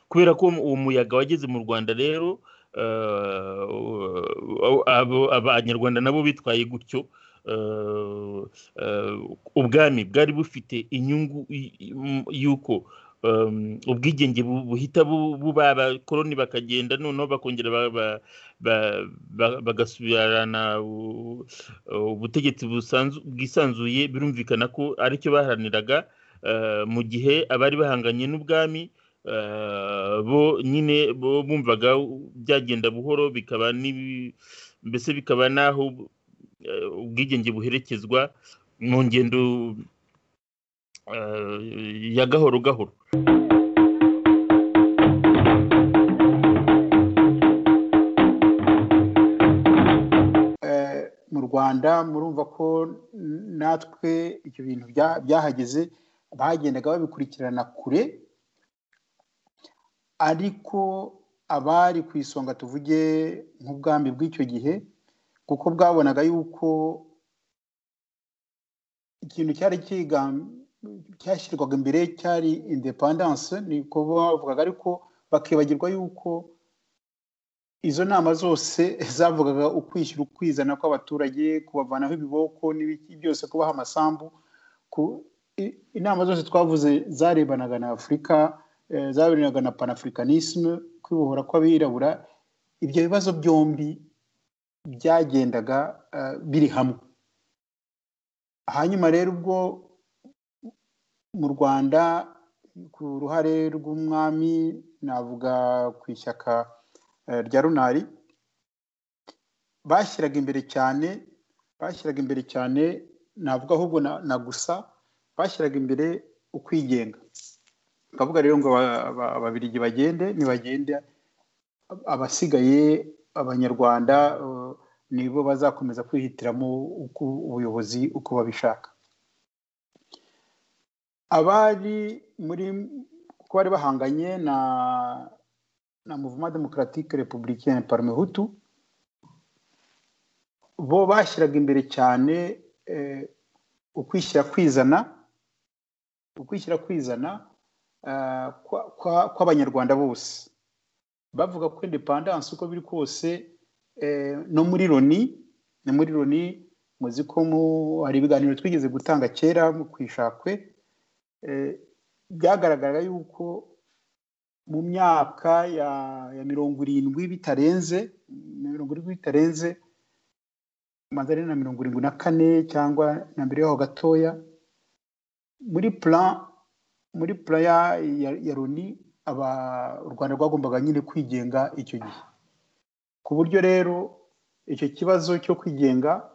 kubera ko uwo muyaga wageze mu rwanda rero abanyarwanda nabo bitwaye gutyo ubwami bwari bufite inyungu y'uko ubwigenge buhita buba abakoroni bakagenda noneho bakongera bagasubirana ubutegetsi bwisanzuye birumvikana ko aricyo baharaniraga mu gihe abari bahanganye n'ubwami bo nyine bo bumvaga byagenda buhoro bikaba mbese bikaba n'aho ubwigenge buherekezwa mu ngendo ya gahoro gahoro mu rwanda murumva ko natwe ibyo bintu byahageze bagendaga babikurikirana kure ariko abari ku isonga tuvuge nk'ubwami bw'icyo gihe kuko bwabonaga yuko ikintu cyari cyashyirwaga imbere cyari indepandanse niko bavugaga ariko bakibagirwa yuko izo nama zose zavugaga ukwishyura ukwizana kw'abaturage kubavanaho ibiboko n'ibiki byose kubaha amasambu inama zose twavuze zarebanaga na afurika zarebanaga na panafurikanisme kwibohora kw'abirabura ibyo bibazo byombi byagendaga biri hamwe hanyuma rero ubwo mu rwanda ku ruhare rw'umwami navuga ku ishyaka rya runari bashyiraga imbere cyane bashyiraga imbere cyane navuga ahubwo na gusa bashyiraga imbere ukwigenga bakavuga rero ngo ababirigi bagende nibagende abasigaye abanyarwanda nibo bazakomeza kwihitiramo ubuyobozi uko babishaka abari muri kuko bari bahanganye na na muvuma demokaratike repubulikaine parme hutu bo bashyiraga imbere cyane ukwishyira kwizana ukwishyira kwizana kw'abanyarwanda bose bavuga ko indepandanse uko biri kose no muri loni no muri loni muzi ko hari ibiganiro twigeze gutanga kera ku ishakwe byagaragaraga yuko mu myaka ya mirongo irindwi bitarenze mirongo irindwi bitarenze amaze na mirongo irindwi na kane cyangwa na mbere yaho gatoya muri plan muri plan ya loni aba u rwanda rwagombaga nyine kwigenga icyo gihe ku buryo rero icyo kibazo cyo kwigenga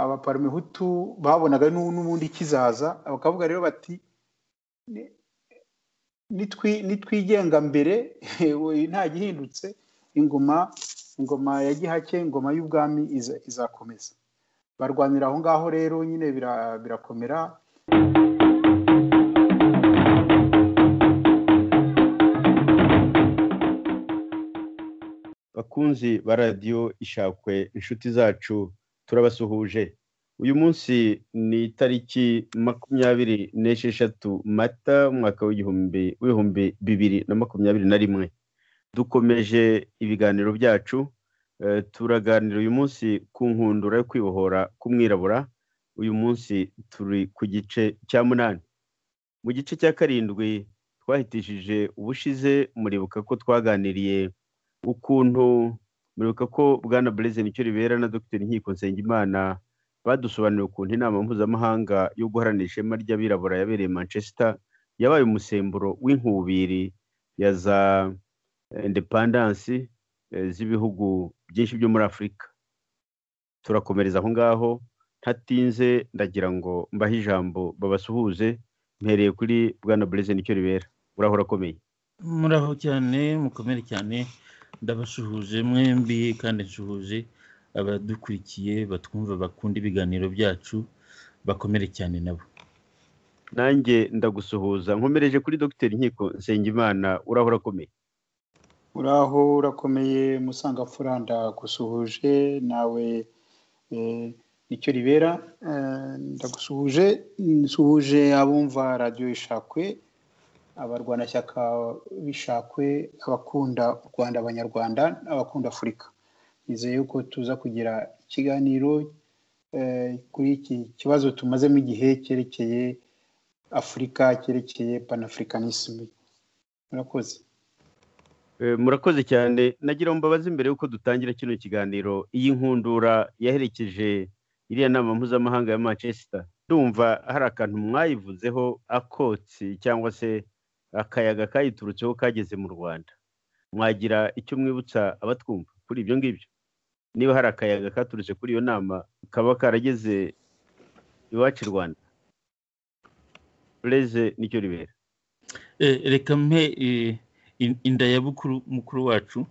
abaparmehutu babonaga n'ubundi kizaza bakavuga rero bati nitwigenga mbere nta gihindutse ingoma ingoma ya gihake ingoma y'ubwami izakomeza barwanira aho ngaho rero nyine birakomera bakunzi ba radiyo ishakwe inshuti zacu turabasuhuje uyu munsi ni itariki makumyabiri n'esheshatu mata umwaka w'igihumbi w'ibihumbi bibiri na makumyabiri na rimwe dukomeje ibiganiro byacu turaganira uyu munsi ku nkundura yo kwibohora k'umwirabura uyu munsi turi ku gice cya munani mu gice cya karindwi twahitishije ubushize muribuka ko twaganiriye ukuntu muribuka ko bwana bureze nicyo ribera na dr nkiko nsengimana badusobanuriye ukuntu inama mpuzamahanga yo guharanira ishema ry'abirabura yabereye manchester yabaye umusemburo w'inkubiri ya za indepandansi z'ibihugu byinshi byo muri afurika turakomereza aho ngaho ntatinze ndagira ngo mbahe ijambo babasuhuze mpereye kuri bwana bureze nicyo ribera urahora akomeye muraho cyane mukomere cyane ndabasuhuje mwembi kandi nsuhuje abadukurikiye batwumva bakunda ibiganiro byacu bakomere cyane nabo nanjye ndagusuhuza nkomereje kuri dr nkiko nsengimana urahora akomeye uraho urakomeye musanga furanda gusuhuje nawe nicyo ribera ndagusuhuje nsuhuje abumva radiyo ishakwe abarwanashyaka bishakwe abakunda u rwanda abanyarwanda n'abakunda afurika nizeye ko tuza kugira ikiganiro kuri iki kibazo tumazemo igihe cyerekeye afurika cyerekeye panafurikanisme murakoze murakoze cyane nagira ngo mbabaze mbere y'uko dutangira kino kiganiro iyi nkundura yaherekeje iriya nama mpuzamahanga ya manchester ndumva hari akantu mwayivuzeho akotsi cyangwa se akayaga kayiturutseho kageze mu rwanda mwagira icyo mwibutsa abatwumva kuri ibyo ngibyo niba hari akayaga katurutse kuri iyo nama kaba karageze iwacu i rwanda reze nicyo ribera reka mpe indayabukuru mukuru wacu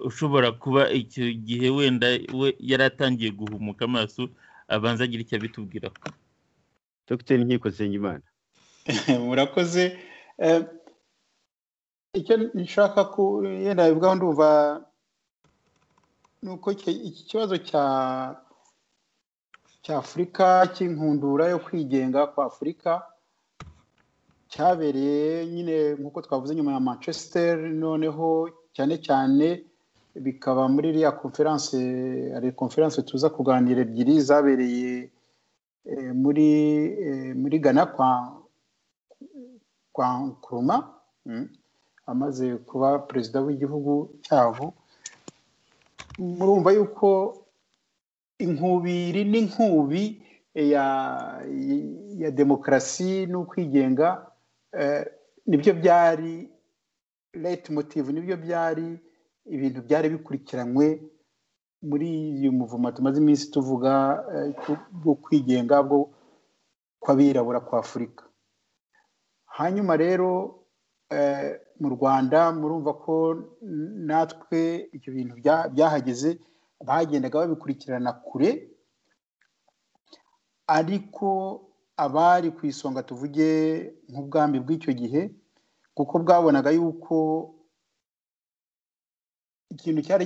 ushobora kuba icyo gihe wenda we yari atangiye guhumuka amaso abanza agira icyo abitubwiraho dr nkiko nsengimana murakoze icyo nshaka ko yenda bivugaho ndumva ni uko iki kibazo cya cya afurika cy'inkundura yo kwigenga kwa afurika cyabereye nyine nk'uko twavuze nyuma ya manchester noneho cyane cyane bikaba muri iriya konferanse hari konferanse tuza kuganira ebyiri zabereye muri muri gana kwa kwa nkuruma amaze kuba perezida w'igihugu cyabo murumva yuko inkubiri n'inkubi ya ya demokarasi n'ukwigenga nibyo byari leta motive nibyo byari ibintu byari bikurikiranywe muri uyu muvumo tumaze iminsi tuvuga bwo kwigenga bwo kw'abirabura kwa afurika hanyuma rero mu rwanda murumva ko natwe ibyo bintu byahageze bagendaga babikurikirana kure ariko abari ku isonga tuvuge nk'ubwami bw'icyo gihe kuko bwabonaga yuko ikintu cyari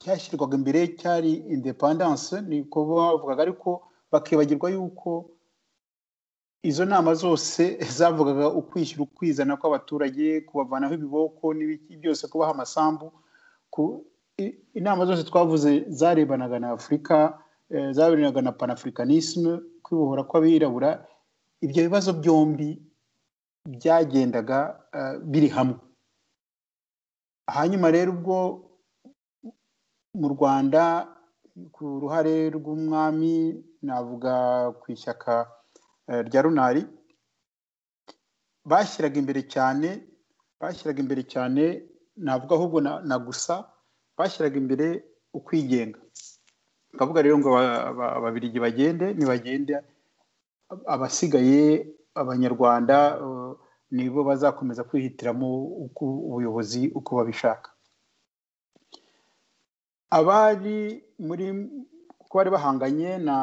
cyashyirwaga imbere cyari indepandanse niko bavugaga ariko bakibagirwa yuko izo nama zose zavugaga ukwishyura ukwizana kw'abaturage kubavanaho ibiboko n'ibiki byose kubaha amasambu inama zose twavuze zarebanaga na afurika zaberanaga na panafurikanisme kwibohora kw'abirabura ibyo bibazo byombi byagendaga biri hamwe hanyuma rero ubwo mu rwanda ku ruhare rw'umwami navuga ku ishyaka rya runari bashyiraga imbere cyane bashyiraga imbere cyane navuga ahubwo na gusa bashyiraga imbere ukwigenga bakavuga rero ngo ababirigi bagende nibagende abasigaye abanyarwanda nibo bazakomeza kwihitiramo ubuyobozi uko babishaka abari muri kuko bari bahanganye na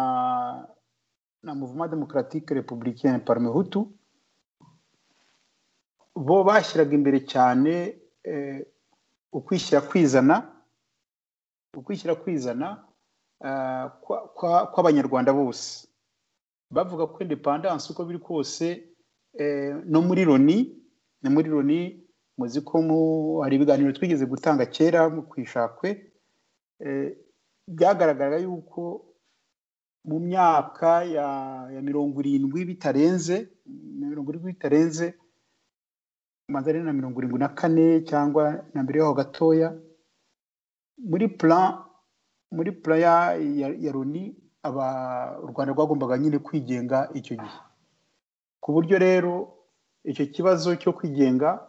na muvuma demokaratike repubulika parme hutu bo bashyiraga imbere cyane ukwishyira kwizana ukwishyira kwizana kw'abanyarwanda bose bavuga ko indepandanse uko biri kose no muri loni no muri loni muzi ko hari ibiganiro twigeze gutanga kera ku ishakwe byagaragara yuko mu myaka ya mirongo irindwi bitarenze mirongo irindwi bitarenze amaze na mirongo irindwi na kane cyangwa na mbere yaho gatoya muri plan muri puraya ya loni u rwanda rwagombaga nyine kwigenga icyo gihe ku buryo rero icyo kibazo cyo kwigenga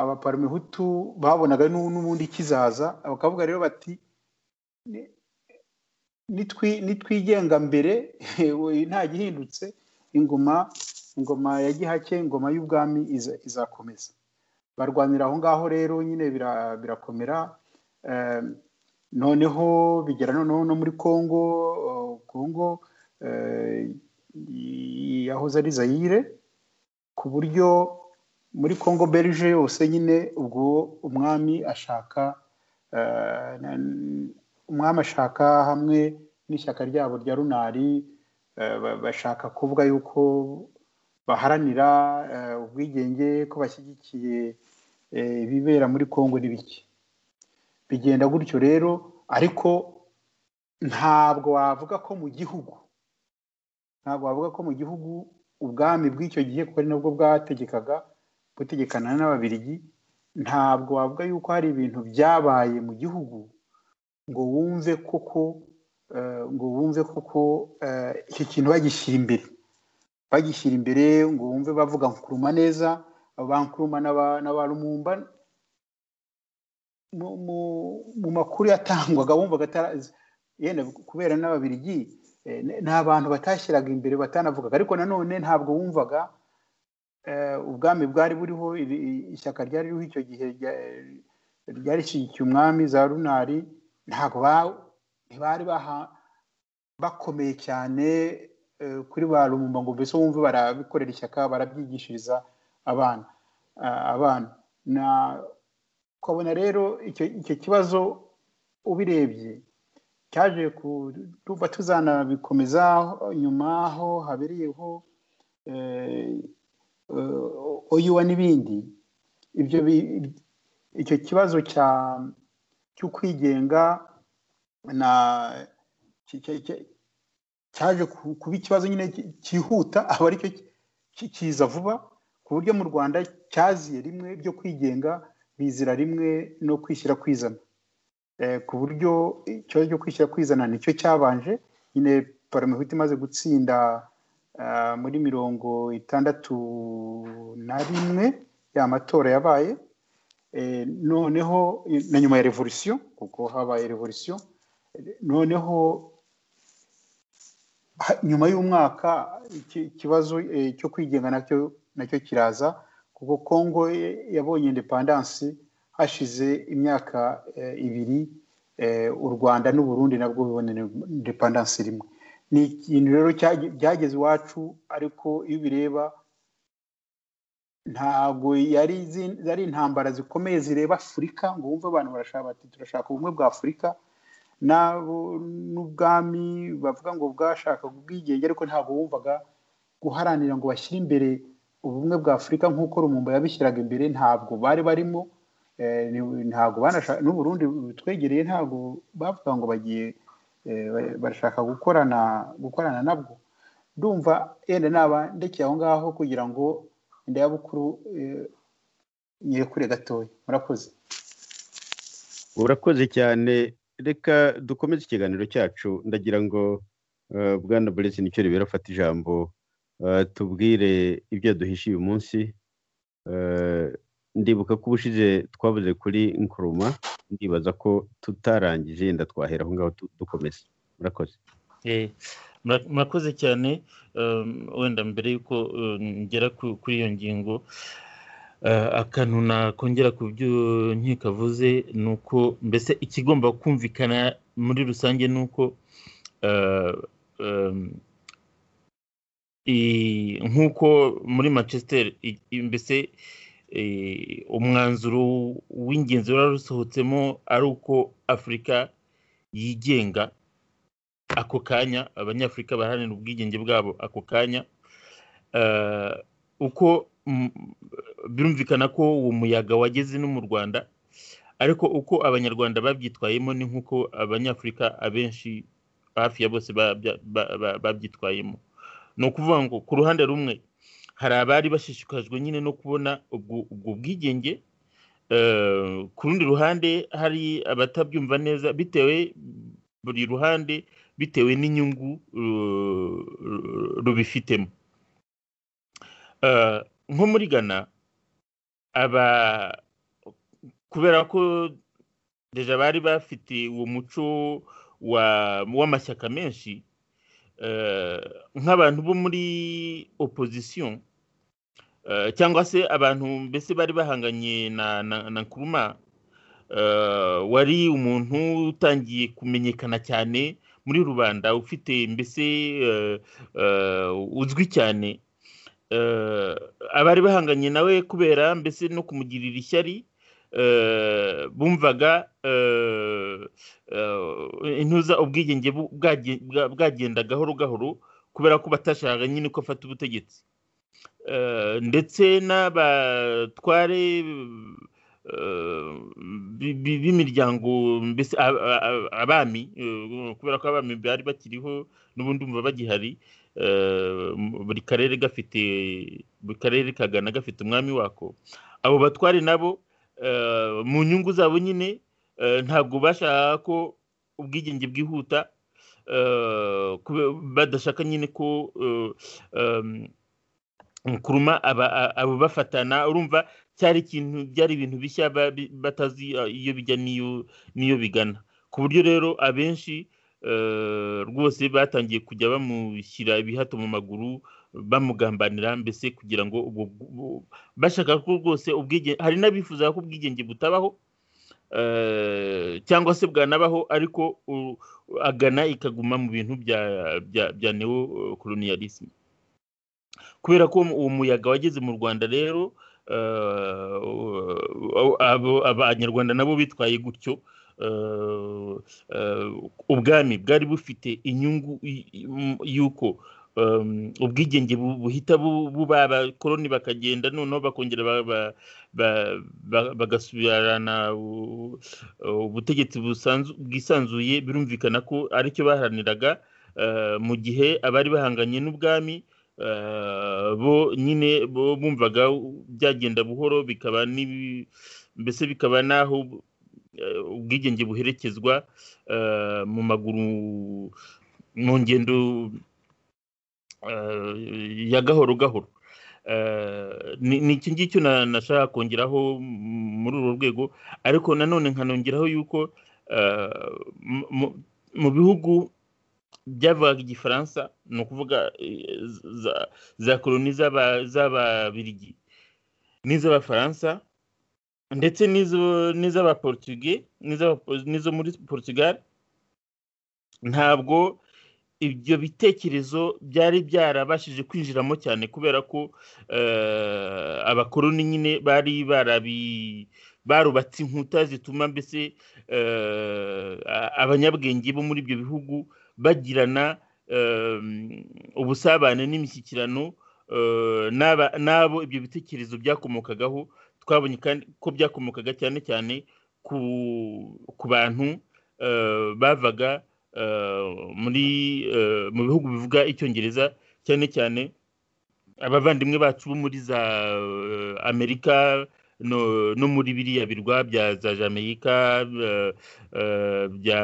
abaparmehutu babonaga n'ubundi kizaza bakavuga rero bati nitwigenga mbere nta gihindutse ingoma ingoma ya gihake ingoma y'ubwami izakomeza barwanira aho ngaho rero nyine birakomera noneho bigera noneho no muri congo congo yahoze ari zayire ku buryo muri congo berije yose nyine ubwo umwami ashaka umwami ashaka hamwe n'ishyaka ryabo rya runari bashaka kuvuga yuko baharanira ubwigenge ko bashyigikiye ibibera muri congo n'ibiki bigenda gutyo rero ariko ntabwo wavuga ko mu gihugu ntabwo wavuga ko mu gihugu ubwami bw'icyo gihe kuko ari nabwo bwategekaga butegekana n'ababirigi ntabwo wavuga yuko hari ibintu byabaye mu gihugu ngo wumve koko ngo wumve koko icyo kintu bagishyira imbere bagishyira imbere ngo wumve bavuga nkuruma neza bankuruma n'aba rumumba mu makuru yatangwaga wumvaga yenda kubera n'ababirigi ni abantu batashyiraga imbere batanavugaga ariko nanone ntabwo wumvaga ubwami bwari buriho ishyaka ryari ririho icyo gihe ryarishyigikiye umwami za runari ntabwo ntibari bakomeye cyane kuri ba rumumba ngo mbese wumve barabikorera ishyaka barabyigishiriza abana abana ukabona rero icyo kibazo ubirebye cyaje kuba tuzanabikomeza nyuma aho habereyeho oyuwa n'ibindi ibyo icyo kibazo cyo kwigenga cyaje kuba ikibazo nyine cyihuta aba aricyo kiza vuba ku buryo mu rwanda cyaziye rimwe byo kwigenga bizira rimwe no kwishyira kwizana ku buryo ikibazo cyo kwishyira kwizana nicyo cyabanje nyine paramahita imaze gutsinda muri mirongo itandatu na rimwe ya matora yabaye noneho na nyuma ya revolisiyo kuko habaye revolisiyo noneho nyuma y'umwaka ikibazo cyo kwigenga nacyo nacyo kiraza kuko kongo yabonye indepandansi hashize imyaka ibiri u rwanda n'uburundi nabwo bibona indepandansi rimwe ni ikintu rero byageze iwacu ariko iyo ubireba ntabwo yari intambara zikomeye zireba afurika ngo wumve abantu barashaka bati turashaka ubumwe bwa afurika n'ubwami bavuga ngo bwashakaga ubwigenge ariko ntabwo wumvaga guharanira ngo bashyire imbere ubumwe bwa afurika nk'uko rumumba yabishyiraga imbere ntabwo bari barimo ntabwo n'uburundi butwegereye ntabwo bavuga ngo bagiye barashaka gukorana gukorana nabwo ndumva yenda naba ndekeye aho ngaho kugira ngo indayabukuru nyirekure gatoya murakoze urakoze cyane reka dukomeze ikiganiro cyacu ndagira ngo bwana buretse nicyo ribera afata ijambo tubwire ibyo duhishiye uyu munsi ndibuka ko ubushize twabuze kuri nkuruma ndibaza ko tutarangije yenda twahera aho ngaho dukomeza murakoze murakoze cyane wenda mbere y'uko ngera kuri iyo ngingo akantu nakongera ku byo nkikavuze ni uko mbese ikigomba kumvikana muri rusange ni uko nk'uko muri manchester mbese umwanzuro w'ingenzi wari usohotsemo ari uko afurika yigenga ako kanya abanyafurika baharanira ubwigenge bwabo ako kanya uko birumvikana ko uwo muyaga wageze no mu rwanda ariko uko abanyarwanda babyitwayemo ni nk'uko abanyafurika abenshi hafi ya bose babyitwayemo ni ukuvuga ngo ku ruhande rumwe hari abari bashishikajwe nyine no kubona ubwo bwigenge ku rundi ruhande hari abatabyumva neza bitewe buri ruhande bitewe n'inyungu rubifitemo nko muri gana aba kubera ko deja bari bafite uwo muco w'amashyaka menshi nk'abantu bo muri opozisiyo cyangwa se abantu mbese bari bahanganye na nkuruma wari umuntu utangiye kumenyekana cyane muri rubanda ufite mbese uzwi cyane abari bahanganye nawe kubera mbese no kumugirira ishyari bumvaga intuza ubwigenge bwagenda gahoro gahoro kubera ko batashaka nyine ko afata ubutegetsi ndetse n'abatware b'imiryango mbese abami kubera ko abami bari bakiriho n'ubundi umva bagihari buri karere gafite buri karere kagana gafite umwami wako abo batware nabo mu nyungu zabo nyine ntabwo bashaka ko ubwigenge bwihuta badashaka nyine ko kuruma abo bafatana urumva cyari ikintu byari ibintu bishya batazi iyo bijya n'iyo bigana ku buryo rero abenshi rwose batangiye kujya bamushyira ibihato mu maguru bamugambanira mbese kugira ngo bashaka ko rwose ubwigenge hari n'abifuza ko ubwigenge butabaho cyangwa se bwanabaho ariko agana ikaguma mu bintu bya newo koloniyalisime kubera ko uwo muyaga wageze mu rwanda rero abanyarwanda nabo bitwaye gutyo ubwami bwari bufite inyungu y'uko ubwigenge buhita buba abakoroni bakagenda noneho bakongera bagasubirana ubutegetsi bwisanzuye birumvikana ko aricyo baharaniraga mu gihe abari bahanganye n'ubwami bo nyine bo bumvaga byagenda buhoro bikaba mbese bikaba n'aho ubwigenge buherekezwa mu maguru mu ngendo ya gahoro gahoro ni iki ngiki nashaka kongeraho muri uru rwego ariko nanone nkanongeraho yuko mu bihugu byavugaga igifaransa ni ukuvuga za koroni z'ababirigi n'iz'abafaransa ndetse n'iz'abaportuge n'izo muri portugal ntabwo ibyo bitekerezo byari byarabashije kwinjiramo cyane kubera ko abakoroni nyine bari barabi barubatse inkuta zituma mbese abanyabwenge bo muri ibyo bihugu bagirana ubusabane n'imishyikirano n'abo ibyo bitekerezo byakomokagaho twabonye ko byakomokaga cyane cyane ku bantu bavaga muri mu bihugu bivuga icyongereza cyane cyane abavandimwe bacu bo muri za amerika no muri biriya birwa bya za jamaica bya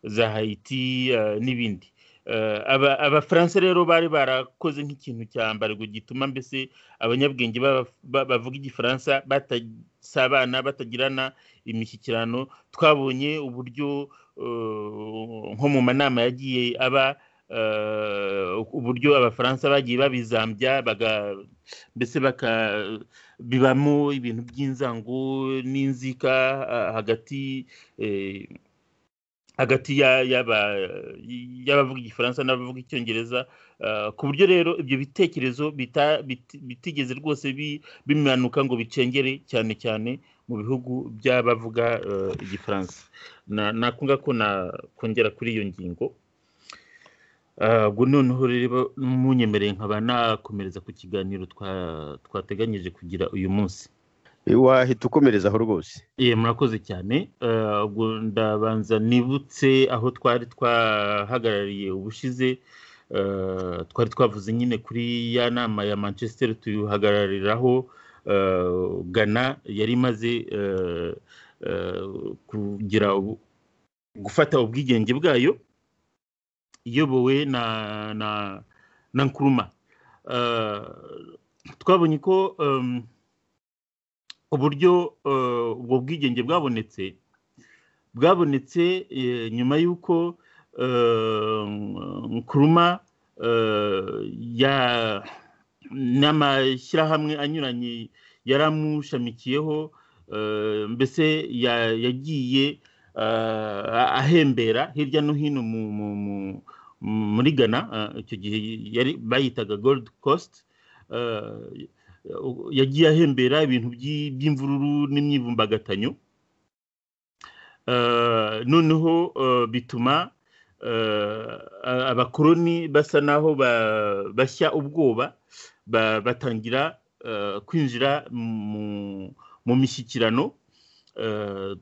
za hayiti n'ibindi abafaransa rero bari barakoze nk'ikintu cya mbarwa gituma mbese abanyabwenge bavuga igifaransa batasabana batagirana imishyikirano twabonye uburyo nko mu manama yagiye aba uburyo abafaransa bagiye babizambya mbese bibamo ibintu by'inzango n'inzika hagati hagati y'abavuga igifaransa n'abavuga icyongereza ku buryo rero ibyo bitekerezo bitigeze rwose bimanuka ngo bicengere cyane cyane mu bihugu by'abavuga igifaransa nakunga ko nakongera kuri iyo ngingo ubwo noneho rero munyemereye nkaba nakomereza ku kiganiro twateganyije kugira uyu munsi wahita ukomerezaho rwose ye murakoze cyane ubwo ndabanza nibutse aho twari twahagarariye ubushize twari twavuze nyine kuri ya nama ya manchester tuyuhagarariraho gana yari imaze kugira gufata ubwigenge bwayo iyobowe na nkuruma twabonye ko uburyo ubwo bwigenge bwabonetse bwabonetse nyuma y'uko nkuruma n'amashyirahamwe anyuranye yaramushamikiyeho mbese yagiye ahembera hirya no hino muri ghana icyo gihe bayitaga gold coast yagiye ahembera ibintu by'imvururu n'imyivumbagatanyo noneho bituma abakoroni basa naho bashya ubwoba batangira kwinjira mu mishyikirano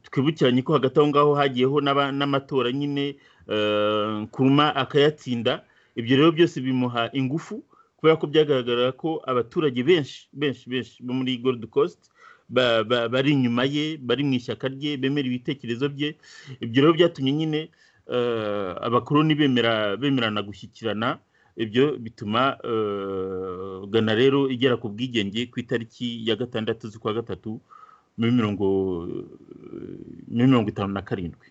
twibukiranye ko hagati aho ngaho hagiyeho n'amatora nyine kuruma akayatsinda ibyo rero byose bimuha ingufu kubera ko byagaragara ko abaturage benshi benshi benshi bo muri gold coast bari inyuma ye bari mu ishyaka rye bemera ibitekerezo bye ibyo rero byatumye nyine abakoroni bemerana gushyikirana ibyo bituma gana rero igera ku bwigenge ku itariki ya gatandatu z'ukwa gatatu muri mirongo itanu na karindwi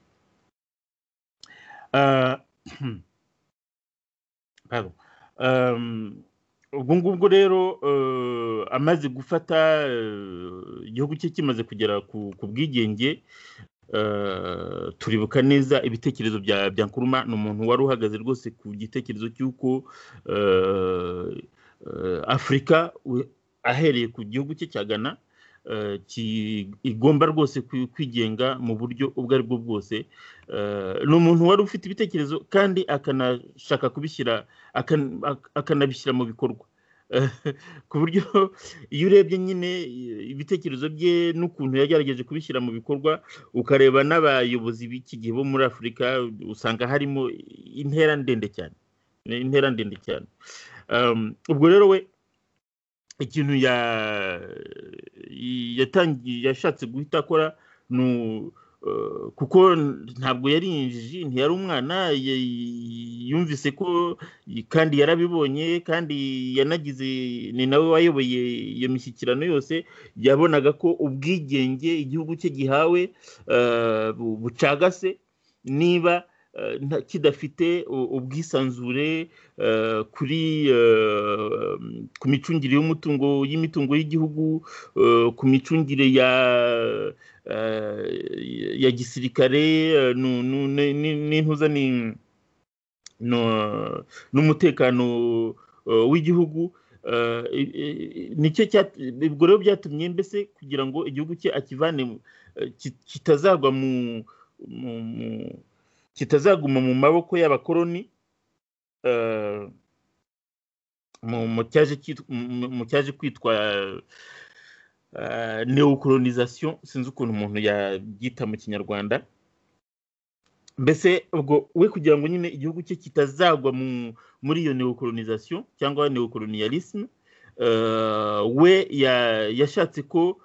ubwo ngubwo rero amaze gufata igihugu cye kimaze kugera ku bwigenge turibuka neza ibitekerezo bya bya nkuruma ni umuntu wari uhagaze rwose ku gitekerezo cy'uko afurika ahereye ku gihugu cye cya ghana igomba rwose kwigenga mu buryo ubwo ari bwo bwose ni umuntu wari ufite ibitekerezo kandi akanashaka kubishyira akanabishyira mu bikorwa ku buryo iyo urebye nyine ibitekerezo bye n'ukuntu yagerageje kubishyira mu bikorwa ukareba n'abayobozi b'iki gihe bo muri afurika usanga harimo intera ndende cyane intera ndende cyane ubwo rero we ikintu yashatse guhita akora ni kuko ntabwo yari injiji ntiyari umwana yumvise ko kandi yarabibonye kandi yanagize ni nawe wayoboye iyo mishyikirano yose yabonaga ko ubwigenge igihugu cye gihawe bucagase niba kidafite ubwisanzure kuri ku micungire y'umutungo y'imitungo y'igihugu ku micungire ya ya gisirikare n'intuza n'umutekano w'igihugu ubwo rero byatumye mbese kugira ngo igihugu cye akivane kitazagwa mu kitazaguma mu maboko y'abakoroni mu cyaje kwitwa neokolonisation sinzi ukuntu umuntu yabyita mu kinyarwanda mbese ubwo we kugira ngo nyine igihugu cye kitazagwa muri iyo neokolonisation cyangwa neokolonialisme we yashatse ko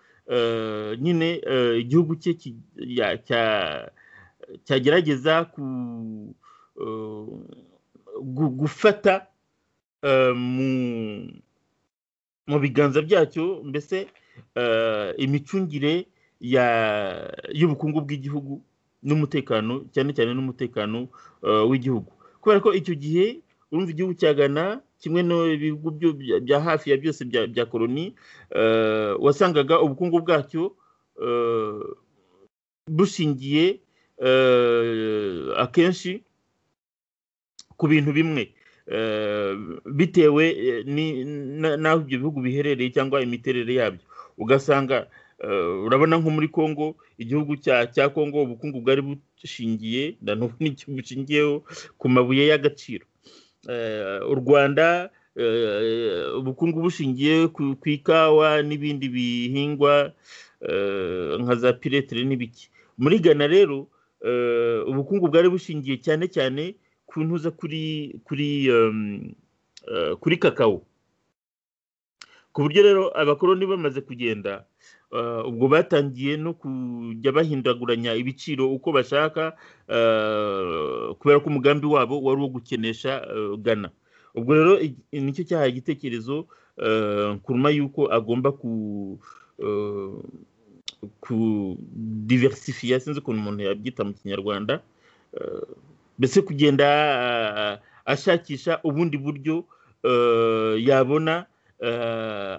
nyine igihugu cye cya cyagerageza gufata mu biganza byacyo mbese imicungire y'ubukungu bw'igihugu n'umutekano cyane cyane n'umutekano w'igihugu kubera ko icyo gihe urumva igihugu cya Ghana kimwe n'ibihugu bya hafi ya byose bya koroni wasangaga ubukungu bwacyo bushingiye akenshi ku bintu bimwe bitewe n'aho ibyo bihugu biherereye cyangwa imiterere yabyo ugasanga urabona nko muri congo igihugu cya congo ubukungu bwari bushingiye bushingiyeho ku mabuye y'agaciro u rwanda ubukungu bushingiye ku ikawa n'ibindi bihingwa nka za piretire n'ibiki muri ghana rero ubukungu bwari bushingiye cyane cyane ku ntuza kuri kuri kuri kakao ku buryo rero abakoroni bamaze kugenda ubwo batangiye no kujya bahindaguranya ibiciro uko bashaka kubera ko umugambi wabo wari uwo gukenesha ghana ubwo rero nicyo cyaha igitekerezo kuruma y'uko agomba ku kudiversifiya sinzi ukuntu umuntu yabyita mu kinyarwanda mbese kugenda ashakisha ubundi buryo yabona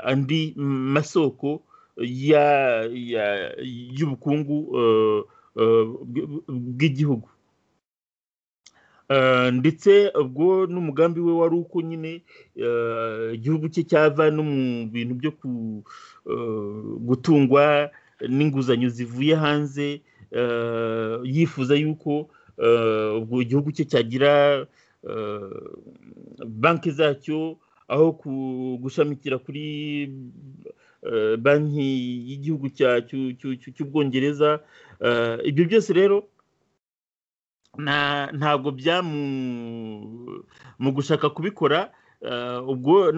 andi masoko y'ubukungu bw'igihugu ndetse ubwo n'umugambi we wari uko nyine igihugu cye cyava no mu bintu byo gutungwa n'inguzanyo zivuye hanze yifuza yuko ubwo igihugu cye cyagira banki zacyo aho gushamikira kuri banki y'igihugu cy'ubwongereza ibyo byose rero ntabwo bya mu gushaka kubikora ubwo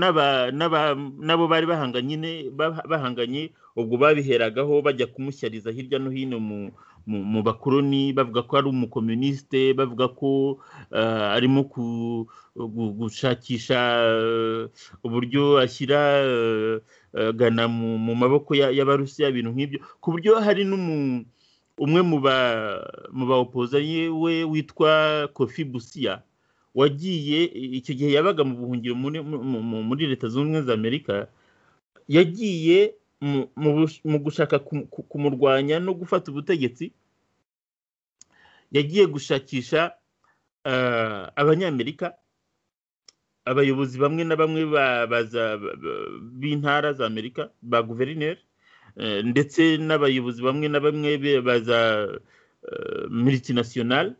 nabo bari bahanganye bahanganye ubwo babiheragaho bajya kumushyariza hirya no hino mu bakoroni bavuga ko ari umukomyunisite bavuga ko arimo gushakisha uburyo ashyira gana mu maboko y'abarusiya ibintu nk'ibyo ku buryo hari n'umuntu umwe mu ba opozanye we witwa kofi busiya wagiye icyo gihe yabaga mu buhungiro muri leta zunze ubumwe za amerika yagiye mu gushaka kumurwanya no gufata ubutegetsi yagiye gushakisha abanyamerika abayobozi bamwe na bamwe b'intara za amerika ba guverineri ndetse n'abayobozi bamwe na bamwe baza miritinationale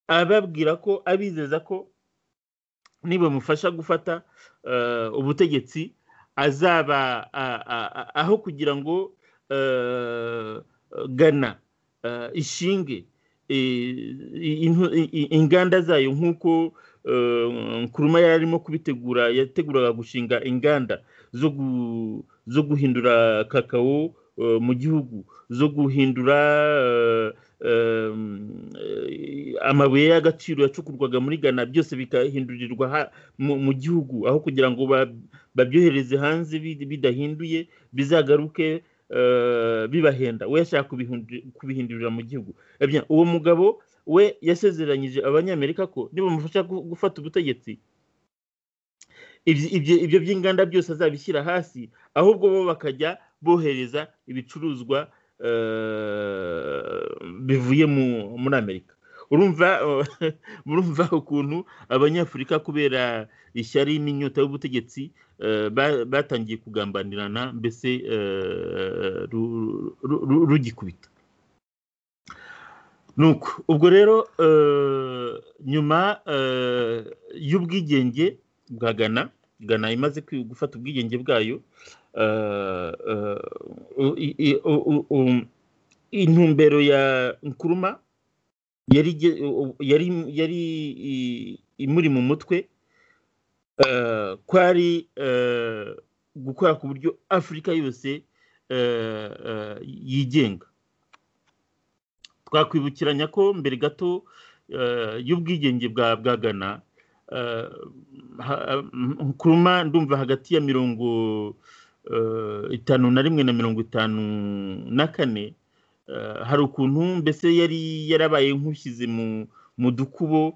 ababwira ko abizeza ko nibamufasha gufata ubutegetsi azaba aho kugira ngo gana ishinge inganda zayo nk'uko nkuruma yari arimo kubitegura yateguraga gushinga inganda zo gu zo guhindura kakao mu gihugu zo guhindura amabuye y'agaciro yacukurwaga muri ghana byose bikahindurirwa mu gihugu aho kugira ngo babyohereze hanze bidahinduye bizagaruke bibahenda we yashaka kubihindurira mu gihugu uwo mugabo we yasezeranyije abanyamerika ko nibamufasha gufata ubutegetsi ibyo by'inganda byose azabishyira hasi ahubwo bo bakajya bohereza ibicuruzwa bivuye muri amerika urumva ukuntu abanyafurika kubera ishyari n'inyota y'ubutegetsi batangiye kugambanirana mbese rugikubita nuko ubwo rero nyuma y'ubwigenge bwa gana gana imaze gufata ubwigenge bwayo intumbero ya nkuruma yari imuri mu mutwe kwari gukora ku buryo afurika yose yigenga twakwibukiranya ko mbere gato y'ubwigenge bwa gana kuruma ndumva hagati ya mirongo itanu na rimwe na mirongo itanu na kane hari ukuntu mbese yari yarabaye nk'ushyize mu dukubo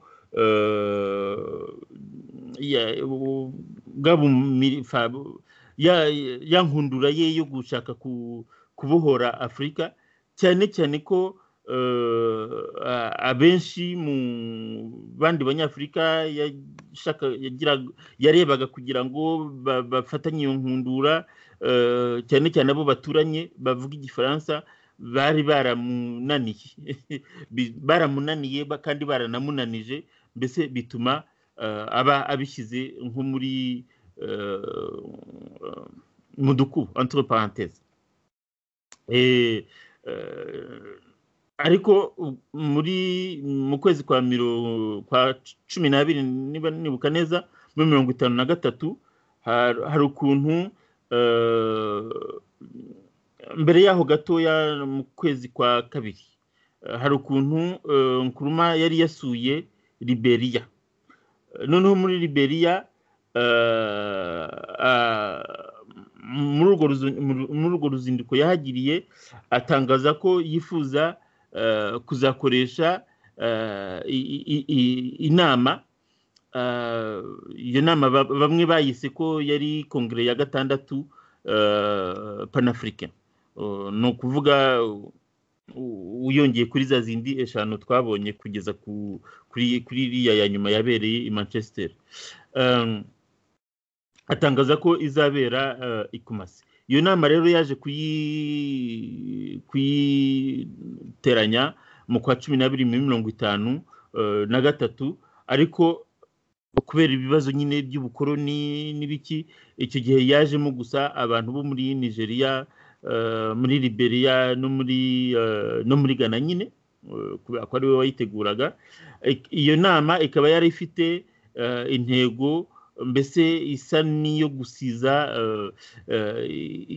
ya nkundura ye yo gushaka kubohora afurika cyane cyane ko abenshi mu bandi banyafurika yarebaga kugira ngo bafatanye iyo nkundura cyane cyane abo baturanye bavuga igifaransa bari baramunaniye baramunaniye kandi baranamunanije mbese bituma aba abishyize nko muri mu duku entre parenthèse ariko muri mu kwezi kwa kwa cumi n'abiri niba nibuka neza muri mirongo itanu na gatatu hari ukuntu mbere yaho gatoya mu kwezi kwa kabiri hari ukuntu nkuruma yari yasuye liberiya noneho muri liberiya muri urwo ruzinduko yahagiriye atangaza ko yifuza kuzakoresha inama iyo nama bamwe bayise ko yari kongere ya gatandatu panafurika ni ukuvuga uyongeye kuri za zindi eshanu twabonye kugeza kuri iriya ya nyuma yabereye i manchester atangaza ko izabera ikumasi iyo nama rero yaje kuyiteranya mu kwa cumi n'abiri muri mirongo itanu na gatatu ariko kubera ibibazo nyine by'ubukoroni n'ibiki icyo gihe yajemo gusa abantu bo muri nigeria muri liberia no muri no muri ghana nyine kubera ko ariwe wayiteguraga iyo nama ikaba yari ifite intego mbese isa n'iyo gusiza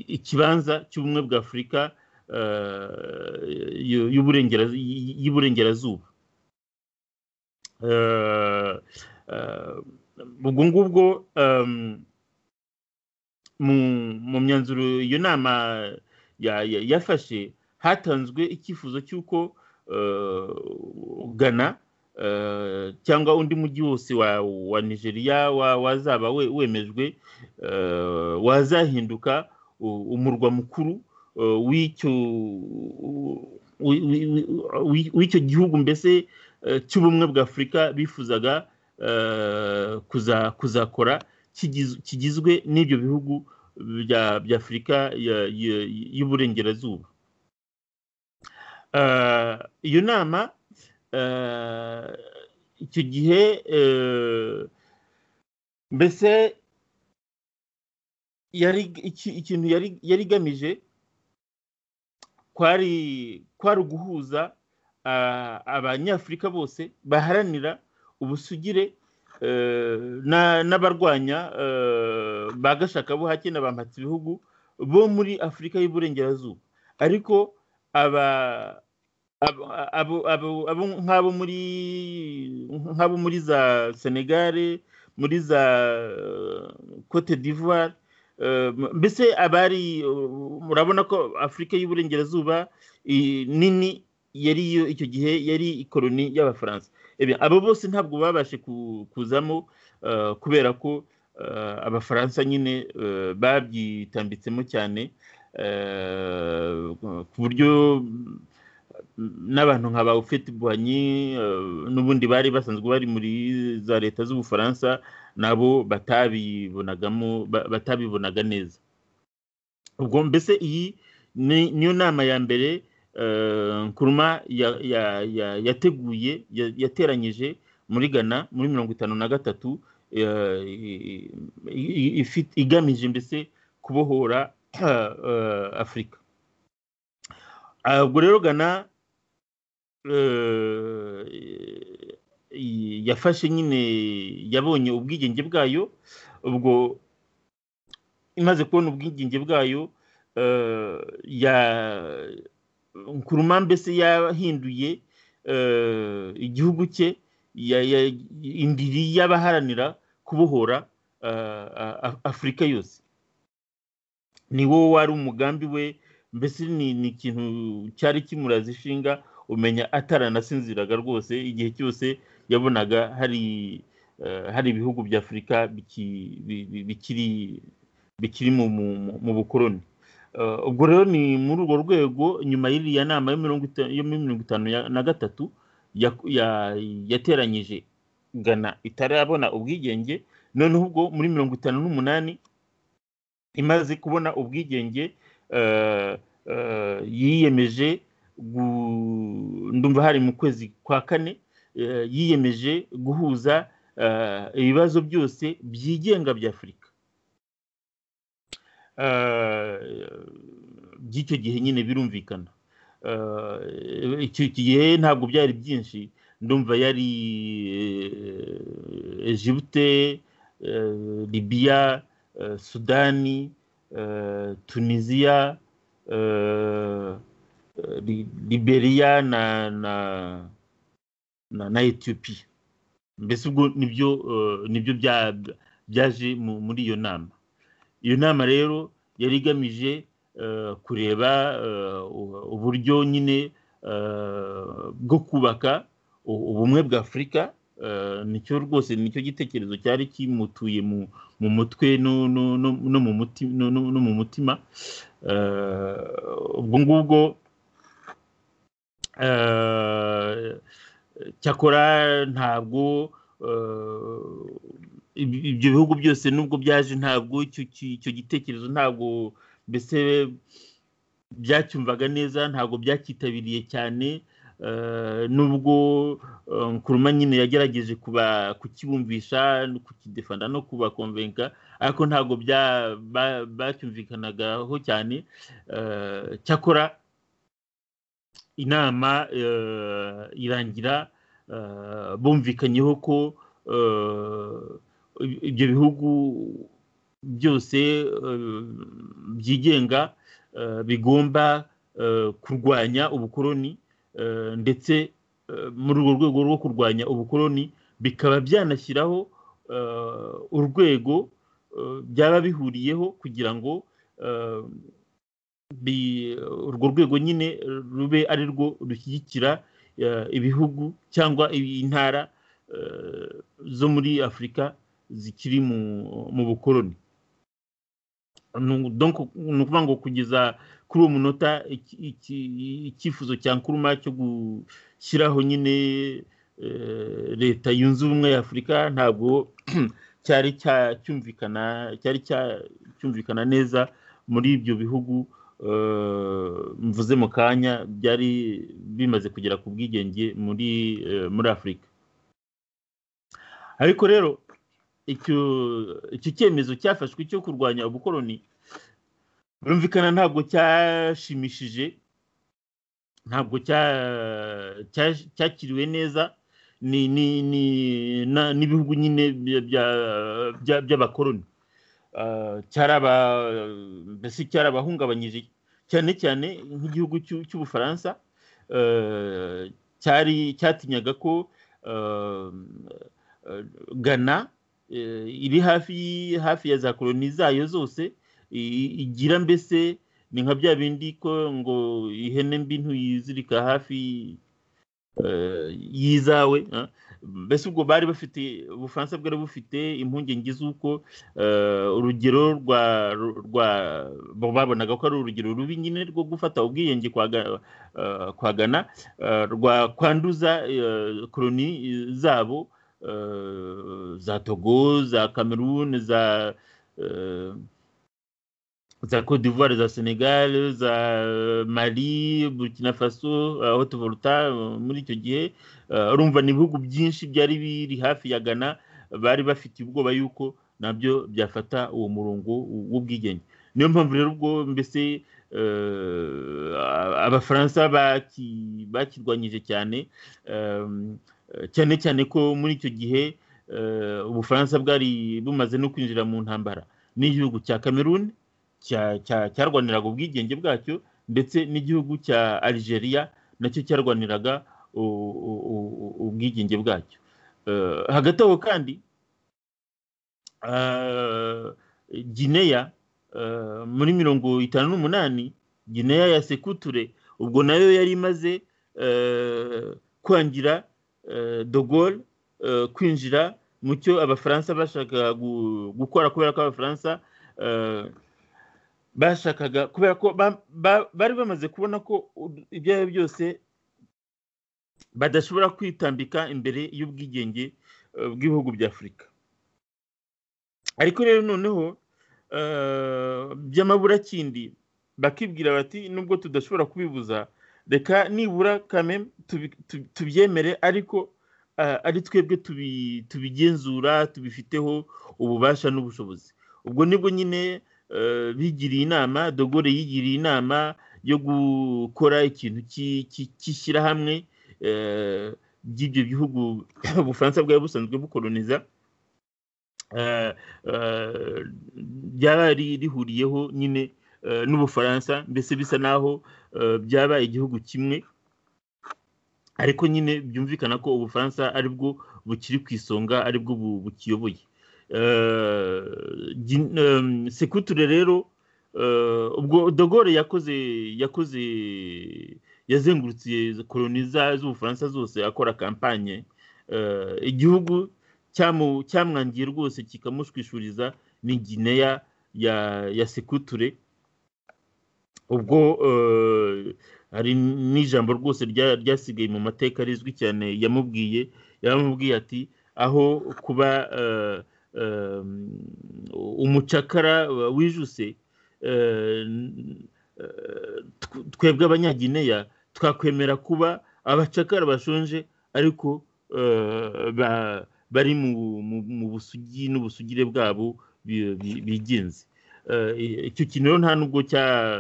ikibanza cy'ubumwe bwa afurika y'uburengerazuba ubwo ngubwo mu myanzuro iyo nama yafashe hatanzwe icyifuzo cy'uko ghana cyangwa undi mujyi wose wa nigeria wazaba wemejwe wazahinduka umurwa mukuru w'icyo gihugu mbese cy'ubumwe bwa afurika bifuzaga kuzakora kigizwe n'ibyo bihugu bya afurika y'uburengerazuba iyo nama icyo gihe mbese ikintu yari igamije kwari kwari uguhuza abanyafurika bose baharanira ubusugire n'abarwanya ba gashaka buhake na ba ibihugu bo muri afurika y'uburengerazuba ariko aba nk'abo muri nk'abo muri za senegare muri za cote d'ivoire mbese abari murabona ko afurika y'uburengerazuba nini yari yo icyo gihe yari ikoroni y'abafaransa abo bose ntabwo babashe kuzamo kubera ko abafaransa nyine babyitambitsemo cyane ku buryo n'abantu nka ba ufite buhanyi n'ubundi bari basanzwe bari muri za leta z'ubufaransa nabo batabibonagamo batabibonaga neza ubwo mbese iyi niyo nama ya mbere nkuruma yateguye yateranyije muri ghana muri mirongo itanu na gatatu igamije mbese kubohora afurika ubwo rero ghana yafashe nyine yabonye ubwigenge bwayo ubwo imaze kubona ubwigenge bwayo nkuruma mbese yahinduye igihugu cye indiri y'abaharanira kubohora afurika yose ni wo wari umugambi we mbese ni ikintu cyari kimuraza ishinga umenya ataranasinziraga rwose igihe cyose yabonaga hari hari ibihugu bya afurika bikiri mu bukoroni ubwo rero ni muri urwo rwego nyuma y'iriya nama yo muri mirongo itanu na gatatu yateranyije gana itarabona ubwigenge noneho ubwo muri mirongo itanu n'umunani imaze kubona ubwigenge yiyemeje ndumva hari mu kwezi kwa kane yiyemeje guhuza ibibazo byose byigenga bya afurika by'icyo gihe nyine birumvikana icyo gihe ntabwo byari byinshi ndumva yari Egypte libiya sudani tunisiya liberiya na etiyopiya mbese ubwo nibyo byaje muri iyo nama iyo nama rero yari igamije kureba uburyo nyine bwo kubaka ubumwe bwa afurika nicyo rwose nicyo gitekerezo cyari kimutuye mu mutwe no mu mutima ubwo ngubwo cyakora ntabwo ibyo bihugu byose nubwo byaje ntabwo icyo gitekerezo ntabwo mbese byacyumvaga neza ntabwo byacyitabiriye cyane nubwo nkuruma nyine yagerageje kukibumvisha kukidefanda no kubakonvenka ariko ntabwo bacyumvikanagaho cyane cyakora inama irangira bumvikanyeho ko ibyo bihugu byose byigenga bigomba kurwanya ubukoloni ndetse muri urwo rwego rwo kurwanya ubukoloni bikaba byanashyiraho urwego byaba bihuriyeho kugira ngo urwo rwego nyine rube ari rwo rushyigikira ibihugu cyangwa intara zo muri afurika zikiri mu bukoloni ni ukuvuga ngo kugeza kuri uwo munota icyifuzo cya nkuruma cyo gushyiraho nyine leta yunze ubumwe ya afurika ntabwo cyari cyumvikana cyari cyumvikana neza muri ibyo bihugu mvuze mu kanya byari bimaze kugera ku bwigenge muri muri afurika ariko rero icyo cyemezo cyafashwe cyo kurwanya ubukoloni birumvikana ntabwo cyashimishije ntabwo cyakiriwe neza n'ibihugu nyine by'abakoloni mbese cyarabahungabanyije cyane cyane nk'igihugu cy'ubufaransa cyari cyatinyaga ko gana iri hafi hafi ya za koloni zayo zose igira mbese ni nka bya bindi ko ngo ihene mbi ntuyizirika hafi y'izawe mbese ubwo bari bafite ubufaransa bwari bufite impungenge z'uko urugero rwa rwa babonaga ko ari urugero rubi nyine rwo gufata ubwiyenge kwagana rwa kwanduza koroni zabo za togo za kameruni za za Cote d'Ivoire za Senegal za Mali Burkina Faso Haute Volta muri icyo gihe urumva ni ibihugu byinshi byari biri hafi ya Ghana bari bafite ubwoba yuko nabyo byafata uwo murongo w'ubwigenge niyo mpamvu rero ubwo mbese abafaransa bakirwanyije cyane cyane cyane ko muri icyo gihe ubufaransa bwari bumaze no kwinjira mu ntambara n'igihugu cya Cameroon cyarwaniraga ubwigenge bwacyo ndetse n'igihugu cya Algeria nacyo cyarwaniraga ubwigenge bwacyo hagati aho kandi gineya muri mirongo itanu n'umunani gineya ya sekuture ubwo nayo yari imaze kwangira dogol kwinjira mu cyo abafaransa bashaka gukora kubera ko abafaransa bashakaga kubera ko bari bamaze kubona ko ibyo ari byo byose badashobora kwitambika imbere y'ubwigenge bw'ibihugu bya afurika ariko rero noneho by'amaburakindi bakibwira bati nubwo tudashobora kubibuza reka nibura kame tubyemere ariko ari twebwe tubigenzura tubifiteho ububasha n'ubushobozi ubwo nibwo nyine bigiriye inama dogore yigiriye inama yo gukora ikintu cy'ishyirahamwe by'ibyo bihugu ubufaransa bwari busanzwe bukoroniza ryaba rihuriyeho nyine n'ubufaransa mbese bisa naho byaba igihugu kimwe ariko nyine byumvikana ko ubufaransa aribwo bukiri ku isonga aribwo bukiyoboye sekuture rero ubwo dogore yakoze yakoze yazengurutse koroni z'ubufaransa zose akora kampanye igihugu cyamwangiye rwose kikamushwishuriza ni gineya ya sekuture ubwo hari n'ijambo rwose ryasigaye mu mateka rizwi cyane yamubwiye yamubwiye ati aho kuba umucakara wijuse twebwe abanyagineya twakwemera kuba abacakara bashonje ariko bari mu busugi n'ubusugire bwabo bigenze icyo kintu rero nta nubwo cya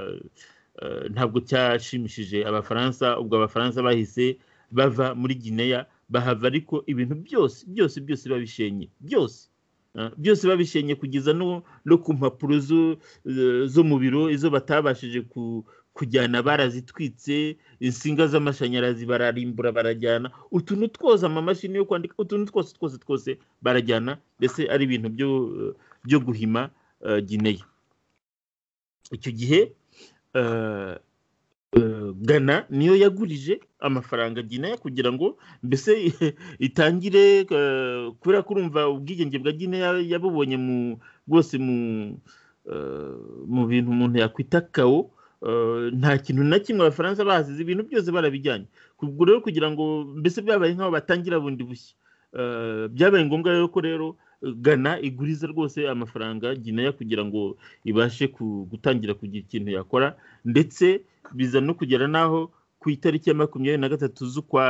ntabwo cyashimishije abafaransa ubwo abafaransa bahise bava muri gineya bahava ariko ibintu byose byose byose babishenye byose byose babishenye kugeza no ku mpapuro zo mu biro izo batabashije kujyana barazitwitse insinga z'amashanyarazi bararimbura barajyana utuntu twose amamashini yo kwandika utuntu twose twose twose barajyana mbese ari ibintu byo guhima gineya icyo gihe gana niyo yagurije amafaranga gineya kugira ngo mbese itangire kubera ko urumva ubwigenge bwa gineya yabubonye bwose mu bintu umuntu yakwita kawo nta kintu na kimwe abafaransa bazize ibintu byose barabijyanye ubwo rero kugira ngo mbese byabaye nk'aho batangira bundi bushya byabaye ngombwa rero ko rero gana iguriza rwose amafaranga gineya kugira ngo ibashe gutangira kugira ikintu yakora ndetse biza no kugera n'aho ku itariki ya makumyabiri na gatatu z'ukwa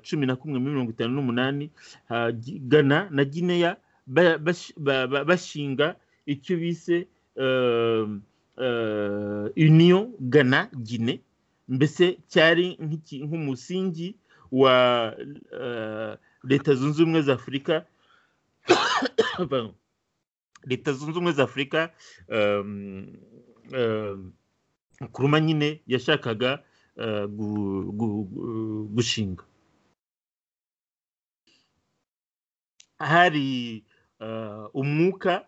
cumi na kumwe mirongo itanu n'umunani gana na gineya bashinga icyo bise uniyo gana gine mbese cyari nk'umusingi wa leta zunze ubumwe za afurika leta zunze ubumwe za afurika kuruma nyine yashakaga gushinga hari umwuka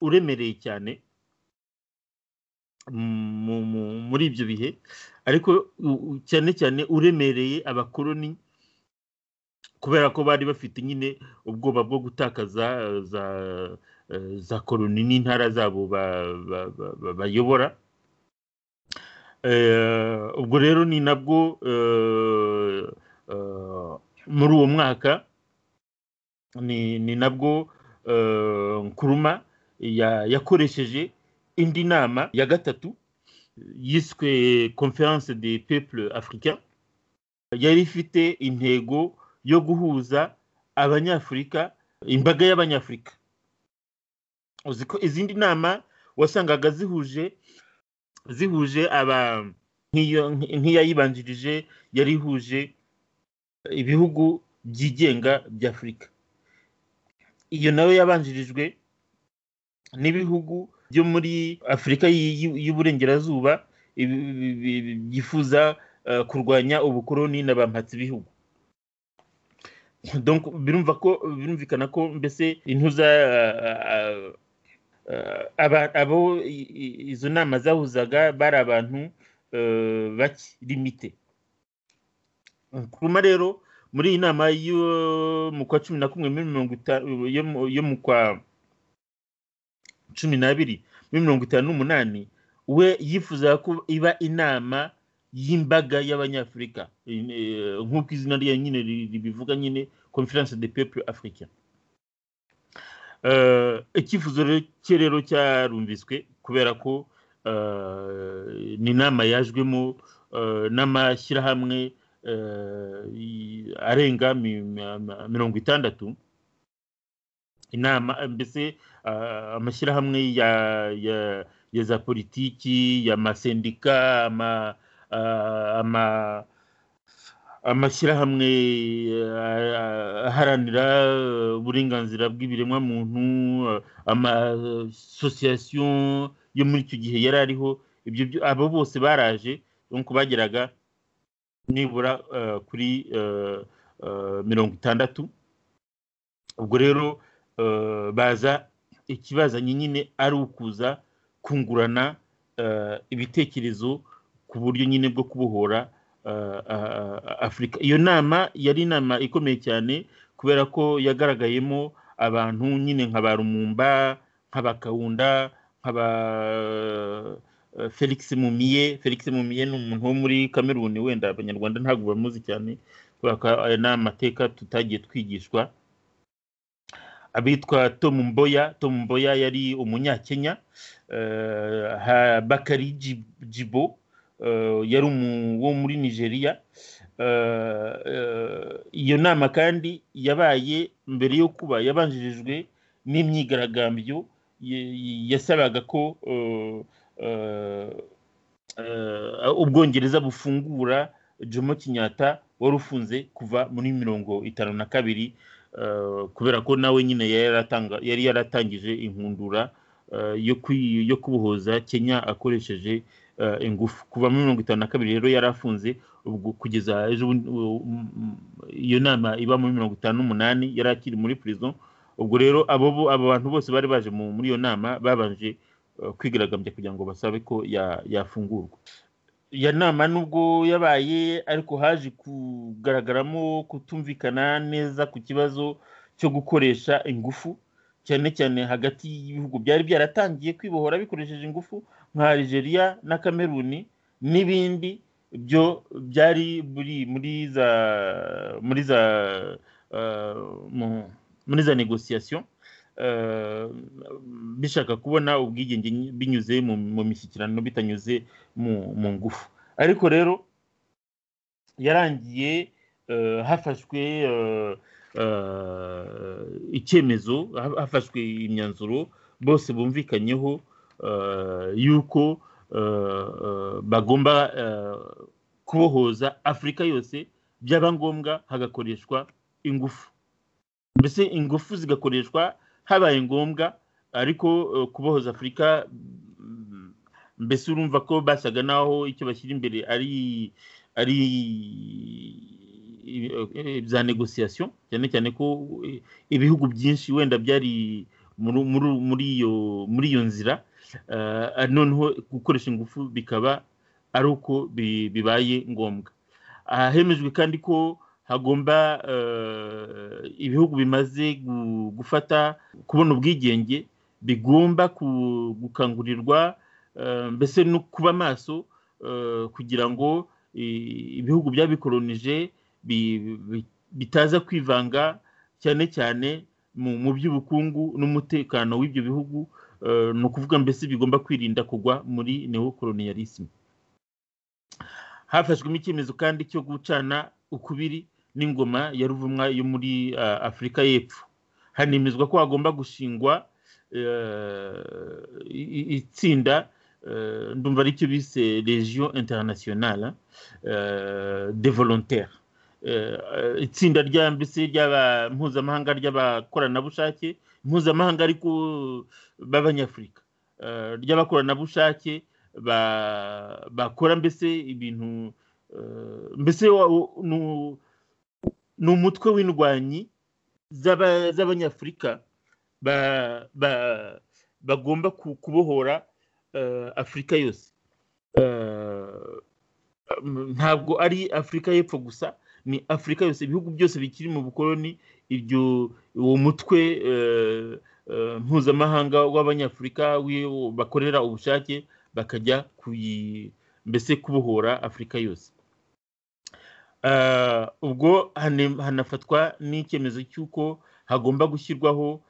uremereye cyane muri ibyo bihe ariko cyane cyane uremereye abakoloni kubera ko bari bafite nyine ubwoba bwo gutakaza za koroni n'intara zabo bayobora ubwo rero ni nabwo muri uwo mwaka ni nabwo nkuruma yakoresheje indi nama ya gatatu yiswe conference de peuple africain yari ifite intego yo guhuza abanyafurika imbaga y'abanyafurika uzi ko izindi nama wasangaga zihuje zihuje aba nk'iyayibanjirije yari ihuje ibihugu byigenga bya afurika iyo nayo yabanjirijwe n'ibihugu byo muri afurika y'uburengerazuba byifuza kurwanya ubukoroni na ba bihugu birumva ko birumvikana ko mbese intuza abo izo nama zahuzaga bari abantu bake kuruma rero muri iyi nama yo mu kwa cumi na kumwe muri mirongo yo mu kwa cumi n'abiri muri mirongo itanu n'umunani we yifuzaga ko iba inama y'imbaga y'abanyafurika nk'uko izina rya nyine ribivuga nyine conference de peuple africain icyifuzo cye rero cyarumviswe kubera ko ni inama yajwemo n'amashyirahamwe arenga mirongo itandatu inama mbese amashyirahamwe ya za politiki y'amasendika ama amashyirahamwe aharanira uburenganzira bw'ibiremwamuntu amasosiyasiyo yo muri icyo gihe yari ariho abo bose baraje nuko bageraga nibura kuri mirongo itandatu ubwo rero baza ikibazanye nyine ari ukuza kungurana ibitekerezo ku buryo nyine bwo kubohora afurika iyo nama yari inama ikomeye cyane kubera ko yagaragayemo abantu nyine nka ba rumumba nka ba kawunda nka ba felix mumiye felix mumiye ni umuntu wo muri kameruni wenda abanyarwanda ntabwo bamuzi cyane kubera ko aya ni amateka tutagiye twigishwa abitwa tom mboya tom mboya yari umunyakenya bakari jibo yari wo muri nigeria iyo nama kandi yabaye mbere yo kuba yabanjirijwe n'imyigaragambyo yasabaga ko ubwongereza bufungura jomo kinyata wari ufunze kuva muri mirongo itanu na kabiri kubera ko nawe nyine yari yaratangije inkundura yo kubohoza kenya akoresheje ingufu kuva muri mirongo itanu na kabiri rero yari afunze ubwo kugeza ejo iyo nama iba muri mirongo itanu n'umunani yari akiri muri prison ubwo rero abo bantu bose bari baje muri iyo nama babanje kwigaragambya kugira ngo basabe ko yafungurwa iyo nama nubwo yabaye ariko haje kugaragaramo kutumvikana neza ku kibazo cyo gukoresha ingufu cyane cyane hagati y'ibihugu byari byaratangiye kwibohora bikoresheje ingufu nka Algeria na Cameroon n'ibindi byo byari buri muri za muri za muri za negosiyasiyo bishaka kubona ubwigenge binyuze mu mishyikirano bitanyuze mu ngufu ariko rero yarangiye hafashwe icyemezo hafashwe imyanzuro bose bumvikanyeho yuko bagomba kubohoza afurika yose byaba ngombwa hagakoreshwa ingufu mbese ingufu zigakoreshwa habaye ngombwa ariko kubohoza afurika mbese urumva ko basaga naho icyo bashyira imbere ari ari bya negosiyasiyo cyane cyane ko ibihugu byinshi wenda byari muri iyo nzira noneho gukoresha ingufu bikaba ari uko bibaye ngombwa hemejwe kandi ko hagomba ibihugu bimaze gufata kubona ubwigenge bigomba gukangurirwa mbese no kuba maso kugira ngo ibihugu byabikoronije bitaza kwivanga cyane cyane mu by'ubukungu n'umutekano w'ibyo bihugu ni ukuvuga mbese bigomba kwirinda kugwa muri neokoloniyalisime hafashwemo icyemezo kandi cyo gucana ukubiri n'ingoma ya ruvumwa yo muri afurika y'epfo hanemezwa ko hagomba gushingwa itsinda ndumva aricyo bise region internationale de volontaire itsinda rya mbese ry'aba mpuzamahanga ry'abakoranabushake mpuzamahanga ariko b'abanyafurika ry'abakoranabushake bakora mbese ibintu mbese ni umutwe w'indwanyi z'abanyafurika bagomba kubohora afurika yose ntabwo ari afurika y'epfo gusa ni afurika yose ibihugu byose bikiri mu bukoroni ibyo uwo mutwe mpuzamahanga w'abanyafurika bakorera ubushake bakajya mbese kubohora afurika yose ubwo hanafatwa n'icyemezo cy'uko hagomba gushyirwaho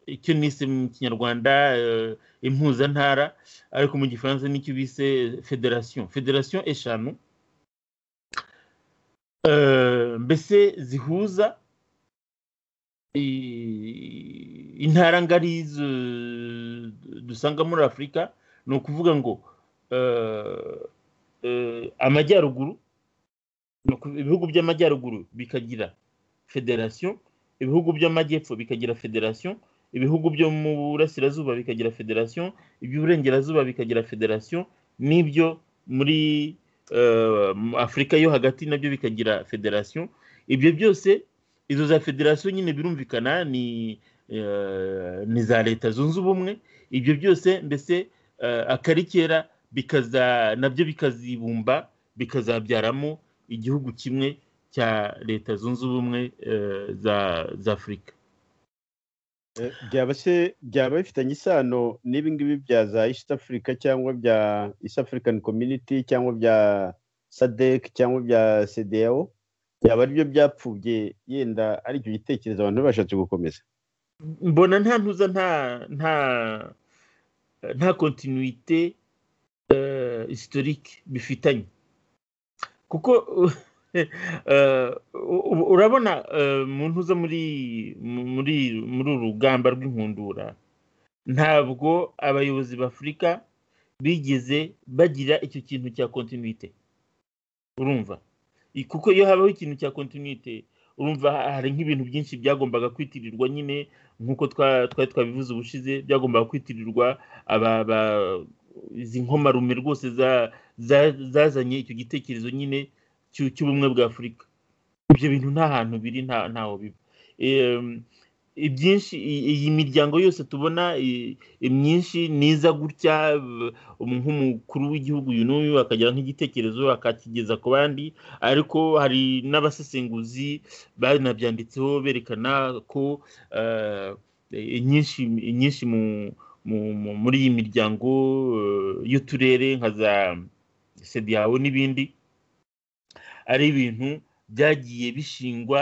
icyo nise mu kinyarwanda impuzantara ariko mu gifaransa nicyo bise federasiyo federasiyo eshanu mbese zihuza intara ngari dusanga muri afurika ni ukuvuga ngo amajyaruguru ibihugu by'amajyaruguru bikagira federasiyo ibihugu by'amajyepfo bikagira federasiyo ibihugu byo mu burasirazuba bikagira federasiyo iby'uburengerazuba bikagira federasiyo n'ibyo muri afurika yo hagati nabyo bikagira federasiyo ibyo byose izo za federasiyo nyine birumvikana ni ni za leta zunze ubumwe ibyo byose mbese akari kera bikaza nabyo bikazibumba bikazabyaramo igihugu kimwe cya leta zunze ubumwe za afurika byaba bifitanye isano n'ibi ngibi bya za east africa cyangwa bya east african community cyangwa bya sadec cyangwa bya cdao byaba aribyo byapfubye yenda ari icyo gitekerezo abantu bashatse gukomeza mbona nta ntuza nta nta nta kontinuite historique bifitanye kuko urabona umuntu uza muri muri muri uru rugamba rw'inkundura ntabwo abayobozi b'afurika bigeze bagira icyo kintu cya kontinuite urumva kuko iyo habaho ikintu cya kontinuite urumva hari nk'ibintu byinshi byagombaga kwitirirwa nyine nk'uko twari twabivuze ubushize byagombaga kwitirirwa izi nkomarume rwose zazanye icyo gitekerezo nyine cy'ubumwe bwa afurika ibyo bintu nta hantu biri ntaho biba ibyinshi iyi miryango yose tubona imyinshi niza gutya nk'umukuru w'igihugu uyu n'uyu akagira nk'igitekerezo akakigeza ku bandi ariko hari n'abasesenguzi banabyanditseho berekana ko inyinshi muri iyi miryango y'uturere nka za sediyawo n'ibindi ari ibintu byagiye bishingwa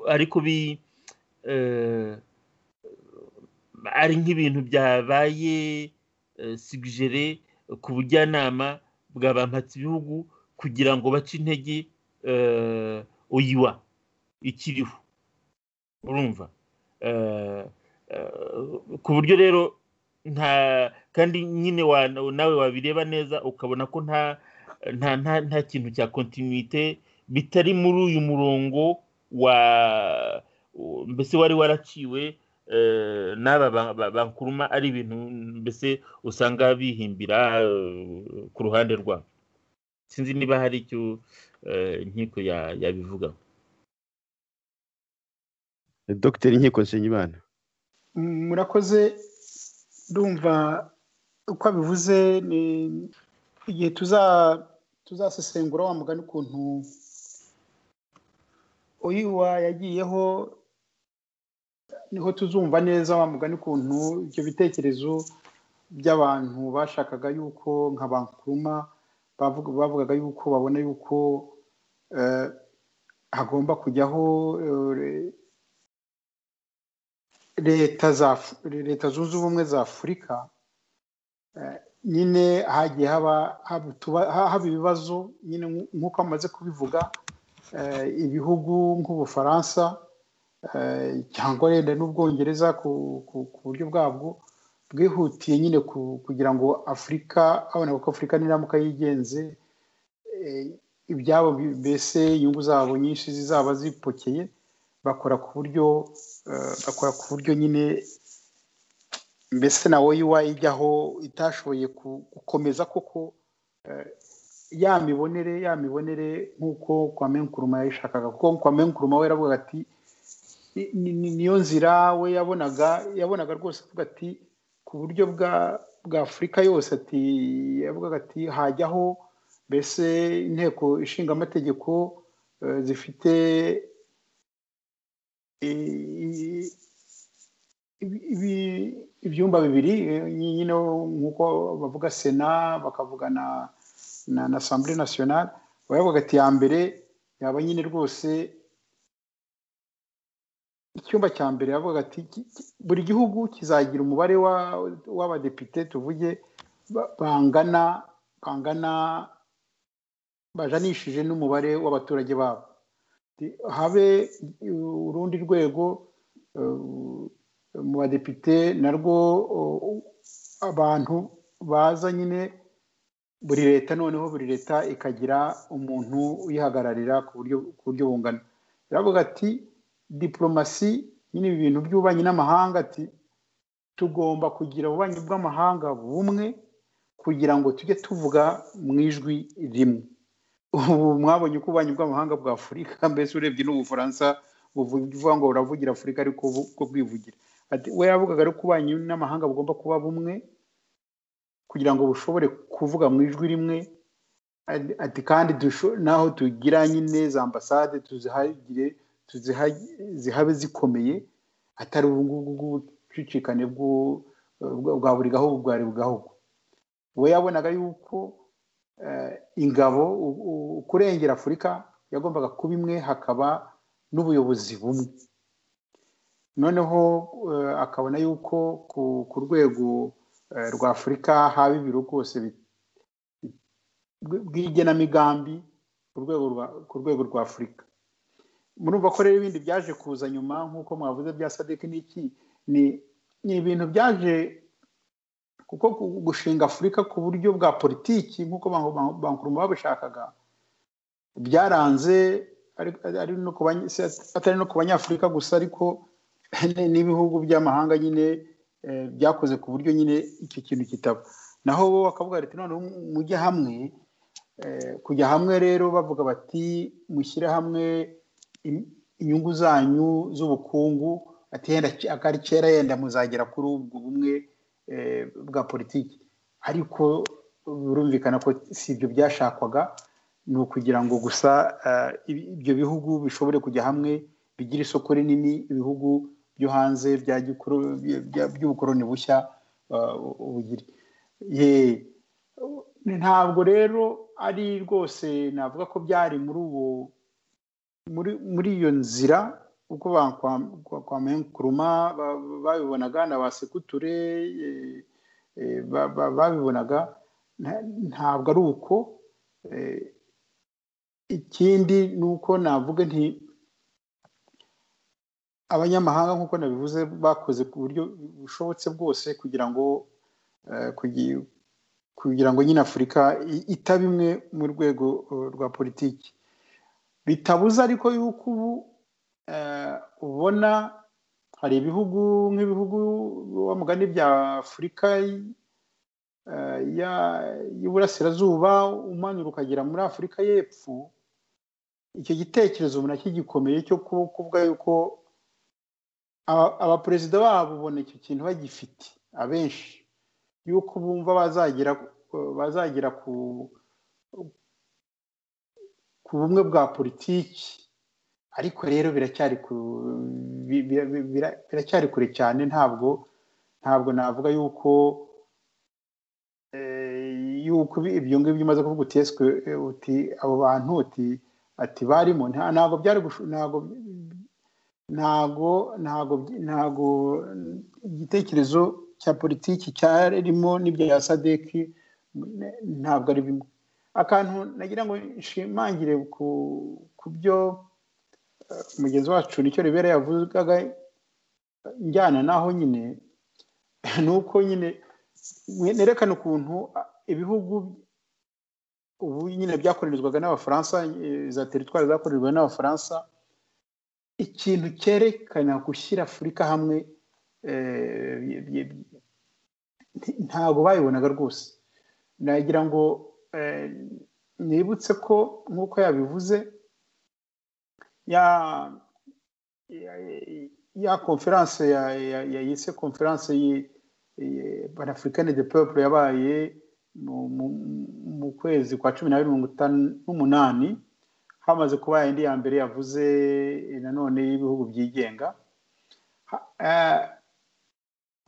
ariko ari nk'ibintu byabaye sigijere ku bujyanama bwa bampatse ibihugu kugira ngo bace intege oyiwa ikiriho urumva ku buryo rero nta kandi nyine nawe wabireba neza ukabona ko nta nta kintu cya kontinuite bitari muri uyu murongo wa mbese wari waraciwe n'aba bankuruma ari ibintu mbese usanga bihimbira ku ruhande rwabo sinzi niba hari icyo inkiko yabivugaho dogiteri inkiko nsenyimana murakoze ndumva uko abivuze ni igihe tuzasesengura wa mugani ukuntu uyiwa yagiyeho niho tuzumva neza wa mugani ukuntu ibyo bitekerezo by'abantu bashakaga yuko nka bankuruma bavugaga yuko babona yuko hagomba kujyaho leta zunze ubumwe za afurika nyine hagiye haba ibibazo nyine nk'uko amaze kubivuga ibihugu nk'ubufaransa cyangwa wenda n'ubwongereza ku buryo bwabwo bwihutiye nyine kugira ngo afurika abona ko afurika n'iramuka yigenze ibyabo mbese inyungu zabo nyinshi zizaba zipokeye bakora ku buryo bakora ku buryo nyine mbese na woyiwa ijyaho itashoboye gukomeza koko ya mibonere ya mibonere nk'uko kwa menkuruma yayishakaga kuko kwa menkuruma we yaravuga ati niyo nzira we yabonaga yabonaga rwose avuga ati ku buryo bwa bwa afurika yose ati yavugaga ati hajyaho mbese inteko ishinga amategeko zifite ibyumba bibiri nyine nk'uko bavuga sena bakavuga na asambure nasiyonari bavuga ati ya mbere yaba nyine rwose icyumba cya mbere bavuga ati buri gihugu kizagira umubare w'abadepite tuvuge bangana bangana bajanishije n'umubare w'abaturage babo habe urundi rwego mu badepite narwo abantu baza nyine buri leta noneho buri leta ikagira umuntu uyihagararira ku buryo bungana biravuga ati diporomasi nyine ibi bintu by'ububanyi n'amahanga ati tugomba kugira ububanyi bw'amahanga bumwe kugira ngo tujye tuvuga mu ijwi rimwe ubu mwabonye uko ububanyi bw'amahanga bwa afurika mbese urebye n'ubufaransa buvuga ngo buravugira afurika ariko bwo bwivugira we yavugaga ariko ububanyi n'amahanga bugomba kuba bumwe kugira ngo bushobore kuvuga mu ijwi rimwe ati kandi naho tugira nyine za ambasade tuzihagire zihabe zikomeye atari ubu ngubu bw'ubucicikane bwa buri gahugu bwa buri gahugu we yabonaga yuko ingabo kurengera afurika yagombaga kuba imwe hakaba n'ubuyobozi bumwe noneho akabona yuko ku rwego rwa afurika haba ibiro rwose bw'igenamigambi ku rwego rwa afurika murumva ko rero ibindi byaje kuza nyuma nk'uko mwavuze bya sadiki n'iki ni ibintu byaje kuko gushinga afurika ku buryo bwa politiki nk'uko bankuruma babishakaga byaranze atari no ku banyafurika gusa ariko n'ibihugu by'amahanga nyine byakoze ku buryo nyine iki kintu kitaba naho bo bakavuga leta noneho mujye hamwe kujya hamwe rero bavuga bati mushyire hamwe inyungu zanyu z'ubukungu ati akari kera yenda muzagera kuri ubwo bumwe bwa politiki ariko birumvikana ko si ibyo byashakwaga ni ukugira ngo gusa ibyo bihugu bishobore kujya hamwe bigira isoko rinini ibihugu byo hanze by'ubukoroni bushya ubugiri ntabwo rero ari rwose navuga ko byari muri uwo muri iyo nzira uko kwa menkuruma babibonaga na ba sekuture babibonaga ntabwo ari uko ikindi ni uko navuga nti abanyamahanga nk'uko nabivuze bakoze ku buryo bushobotse bwose kugira ngo kugira ngo nyine afurika itaba imwe mu rwego rwa politiki bitabuze ariko yuko ubu ubona hari ibihugu nk'ibihugu mugani bya afurika y'uburasirazuba umanura ukagera muri afurika y'epfo icyo gitekerezo umuntu akigikomeye cyo kuvuga yuko abaperezida babo ubona icyo kintu bagifite abenshi yuko bumva bazagera bazagera ku ku bumwe bwa politiki ariko rero biracyari kure cyane ntabwo ntabwo navuga yuko yuko ibyo ngibyo umaze kuvuga uteswe uti abo bantu uti ati barimo ntabwo byari ntabwo ntago ntago ntago igitekerezo cya politiki cyarimo n'ibya ya sadeki ntabwo ari bimwe akantu nagira ngo nshimangire ku byo mugenzi wacu nicyo ribera yavugaga njyana naho nyine ni uko nyine nerekana ukuntu ibihugu ubu nyine byakorerezwaga n'abafaransa za teritwari zakorerwaga n'abafaransa ikintu cyerekana gushyira afurika hamwe ntabwo bayibonaga rwose nagira ngo nibutse ko nk'uko yabivuze ya konferanse yise konferanse panafurikani de pepuro yabaye mu kwezi kwa cumi n'abiri mirongo itanu n'umunani hamaze kuba indi ya mbere yavuze nanone y'ibihugu byigenga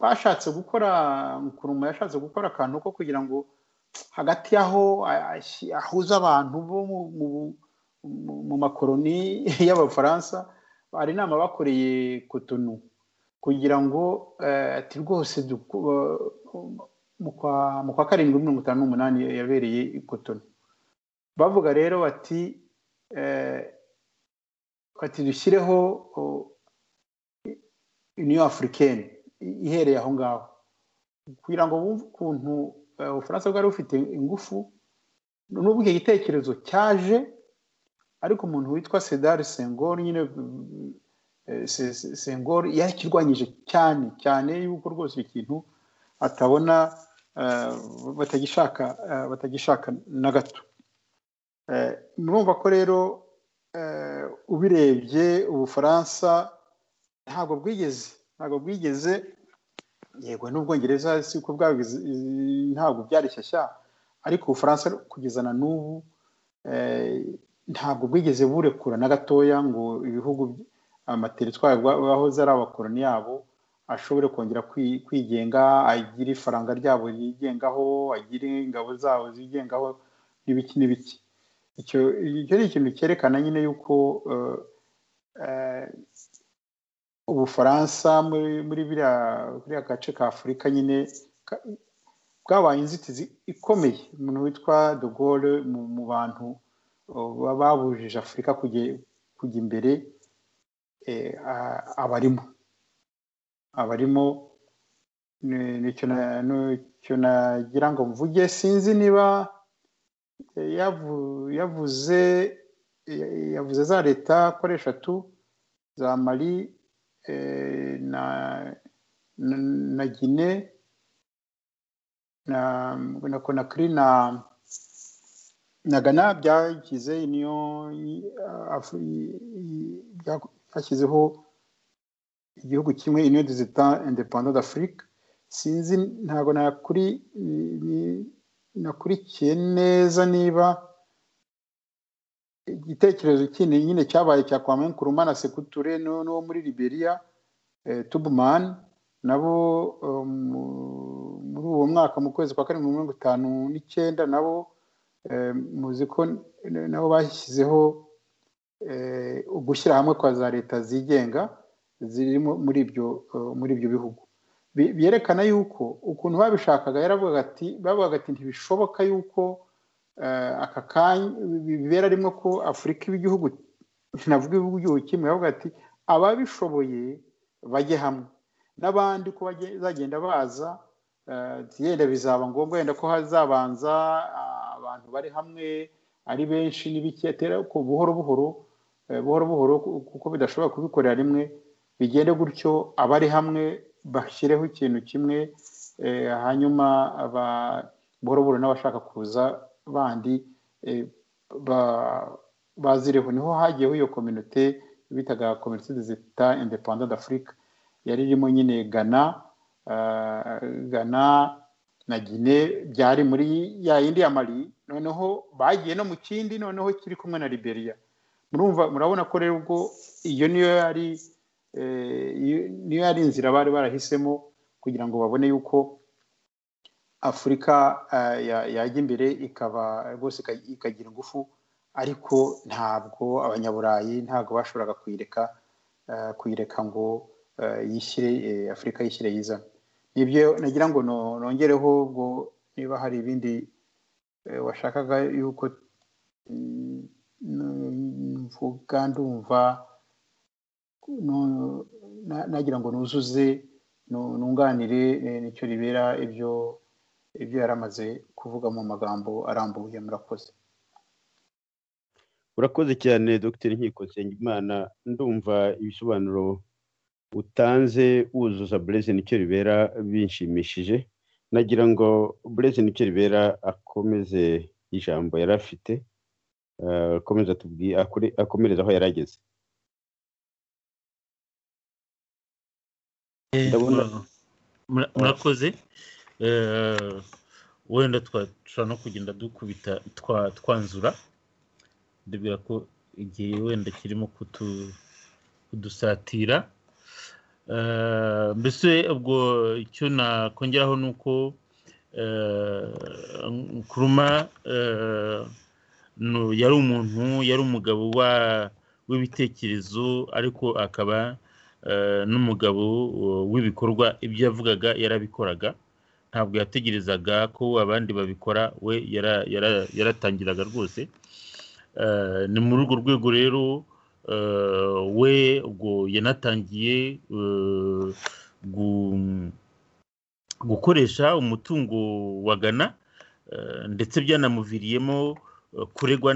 bashatse gukora mukuruma yashatse gukora akantu ko kugira ngo hagati y'aho ahuza abantu bo mu makoroni y'abafaransa hari inama bakoreye kotonu kugira ngo ati rwose mu kwa karindwi mirongo itanu n'umunani yabereye kotonu bavuga rero bati bati dushyireho uniyo afurikeni ihereye aho ngaho kugira ngo bumve ukuntu ubufaransa bwari bufite ingufu n'ubwo icyo gitekerezo cyaje ariko umuntu witwa sedari sengor nyine sengor yakirwanyije cyane cyane yuko rwose ikintu atabona batagishaka batagishaka na gato murumva ko rero ubirebye ubufaransa ntabwo bwigeze ntabwo bwigeze yego n'ubwongereza si uko bwabigeze ntabwo byari shyashya ariko ubufaransa kugeza na n'ubu ntabwo bwigeze burekura na gatoya ngo ibihugu amateritwari bahoze ari abakoroni yabo ashobore kongera kwigenga agire ifaranga ryabo yigengaho agire ingabo zabo zigengaho n'ibiki n'ibiki icyo ni ikintu cyerekana nyine yuko ubufaransa muri biriya gace ka afurika nyine bwabaye inzitizi ikomeye umuntu witwa de Gaulle mu bantu babujije afurika kujya imbere abarimo abarimo nicyo nagira ngo mvuge sinzi niba yavuze yavuze za leta kuri eshatu za mari na gine na konakiri na na gana byagize niyo byashyizeho igihugu kimwe ino dizita independant d'afrique sinzi ntabwo nakuri nakurikiye neza niba igitekerezo kindi nyine cyabaye cya kwame nkurumana sekuture n'uwo muri liberia tubumani nabo muri uwo mwaka mu kwezi kwa karindwi mirongo itanu n'icyenda nabo muzi ko nabo bashyizeho ugushyira hamwe kwa za leta zigenga ziri muri ibyo muri ibyo bihugu byerekana yuko ukuntu babishakaga yaravugaga ati bavugaga ati ntibishoboka yuko aka kanya bibera rimwe ko afurika iba igihugu navuga igihugu kimwe bavuga ati ababishoboye bajye hamwe n'abandi ko bazagenda baza yenda bizaba ngombwa yenda ko hazabanza abantu bari hamwe ari benshi n'ibiketera ku buhoro buhoro buhoro buhoro kuko bidashobora kubikorera rimwe bigende gutyo abari hamwe bashyireho ikintu kimwe hanyuma buhoro buhoro n'abashaka kuza bandi bazireho niho hagiyeho iyo kominote bitaga kominote zita indepanda d'afurika yari irimo nyine gana gana na gine byari muri ya yindi ya mari noneho bagiye no mu kindi noneho kiri kumwe na liberia murumva murabona ko rero ubwo iyo niyo yari niyo yari inzira bari barahisemo kugira ngo babone yuko afurika yajya imbere ikaba rwose ikagira ingufu ariko ntabwo abanyaburayi ntabwo bashoboraga kuyireka kuyireka ngo yishyire afurika yishyire yizana nibyo nagira ngo nongereho ubwo niba hari ibindi washakaga yuko mvuga ndumva nagira ngo nuzuze nunganire nicyo ribera ibyo ibyo yari amaze kuvuga mu magambo arambuye murakoze urakoze cyane dr nkiko nsengimana ndumva ibisobanuro utanze wuzuza bureze nicyo ribera binshimishije nagira ngo bureze nicyo ribera akomeze ijambo yari afite akomeza tubwiye akomereza aho yari ageze murakoze wenda twashobora no kugenda dukubita twanzura ndabwira ko igihe wenda kirimo kudusatira mbese ubwo icyo nakongeraho ni uko kuruma yari umuntu yari umugabo w'ibitekerezo ariko akaba n'umugabo w'ibikorwa ibyo yavugaga yarabikoraga ntabwo yategerezaga ko abandi babikora we yaratangiraga rwose ni muri urwo rwego rero we ubwo yanatangiye gukoresha umutungo wa gana ndetse byanamuviriyemo kuregwa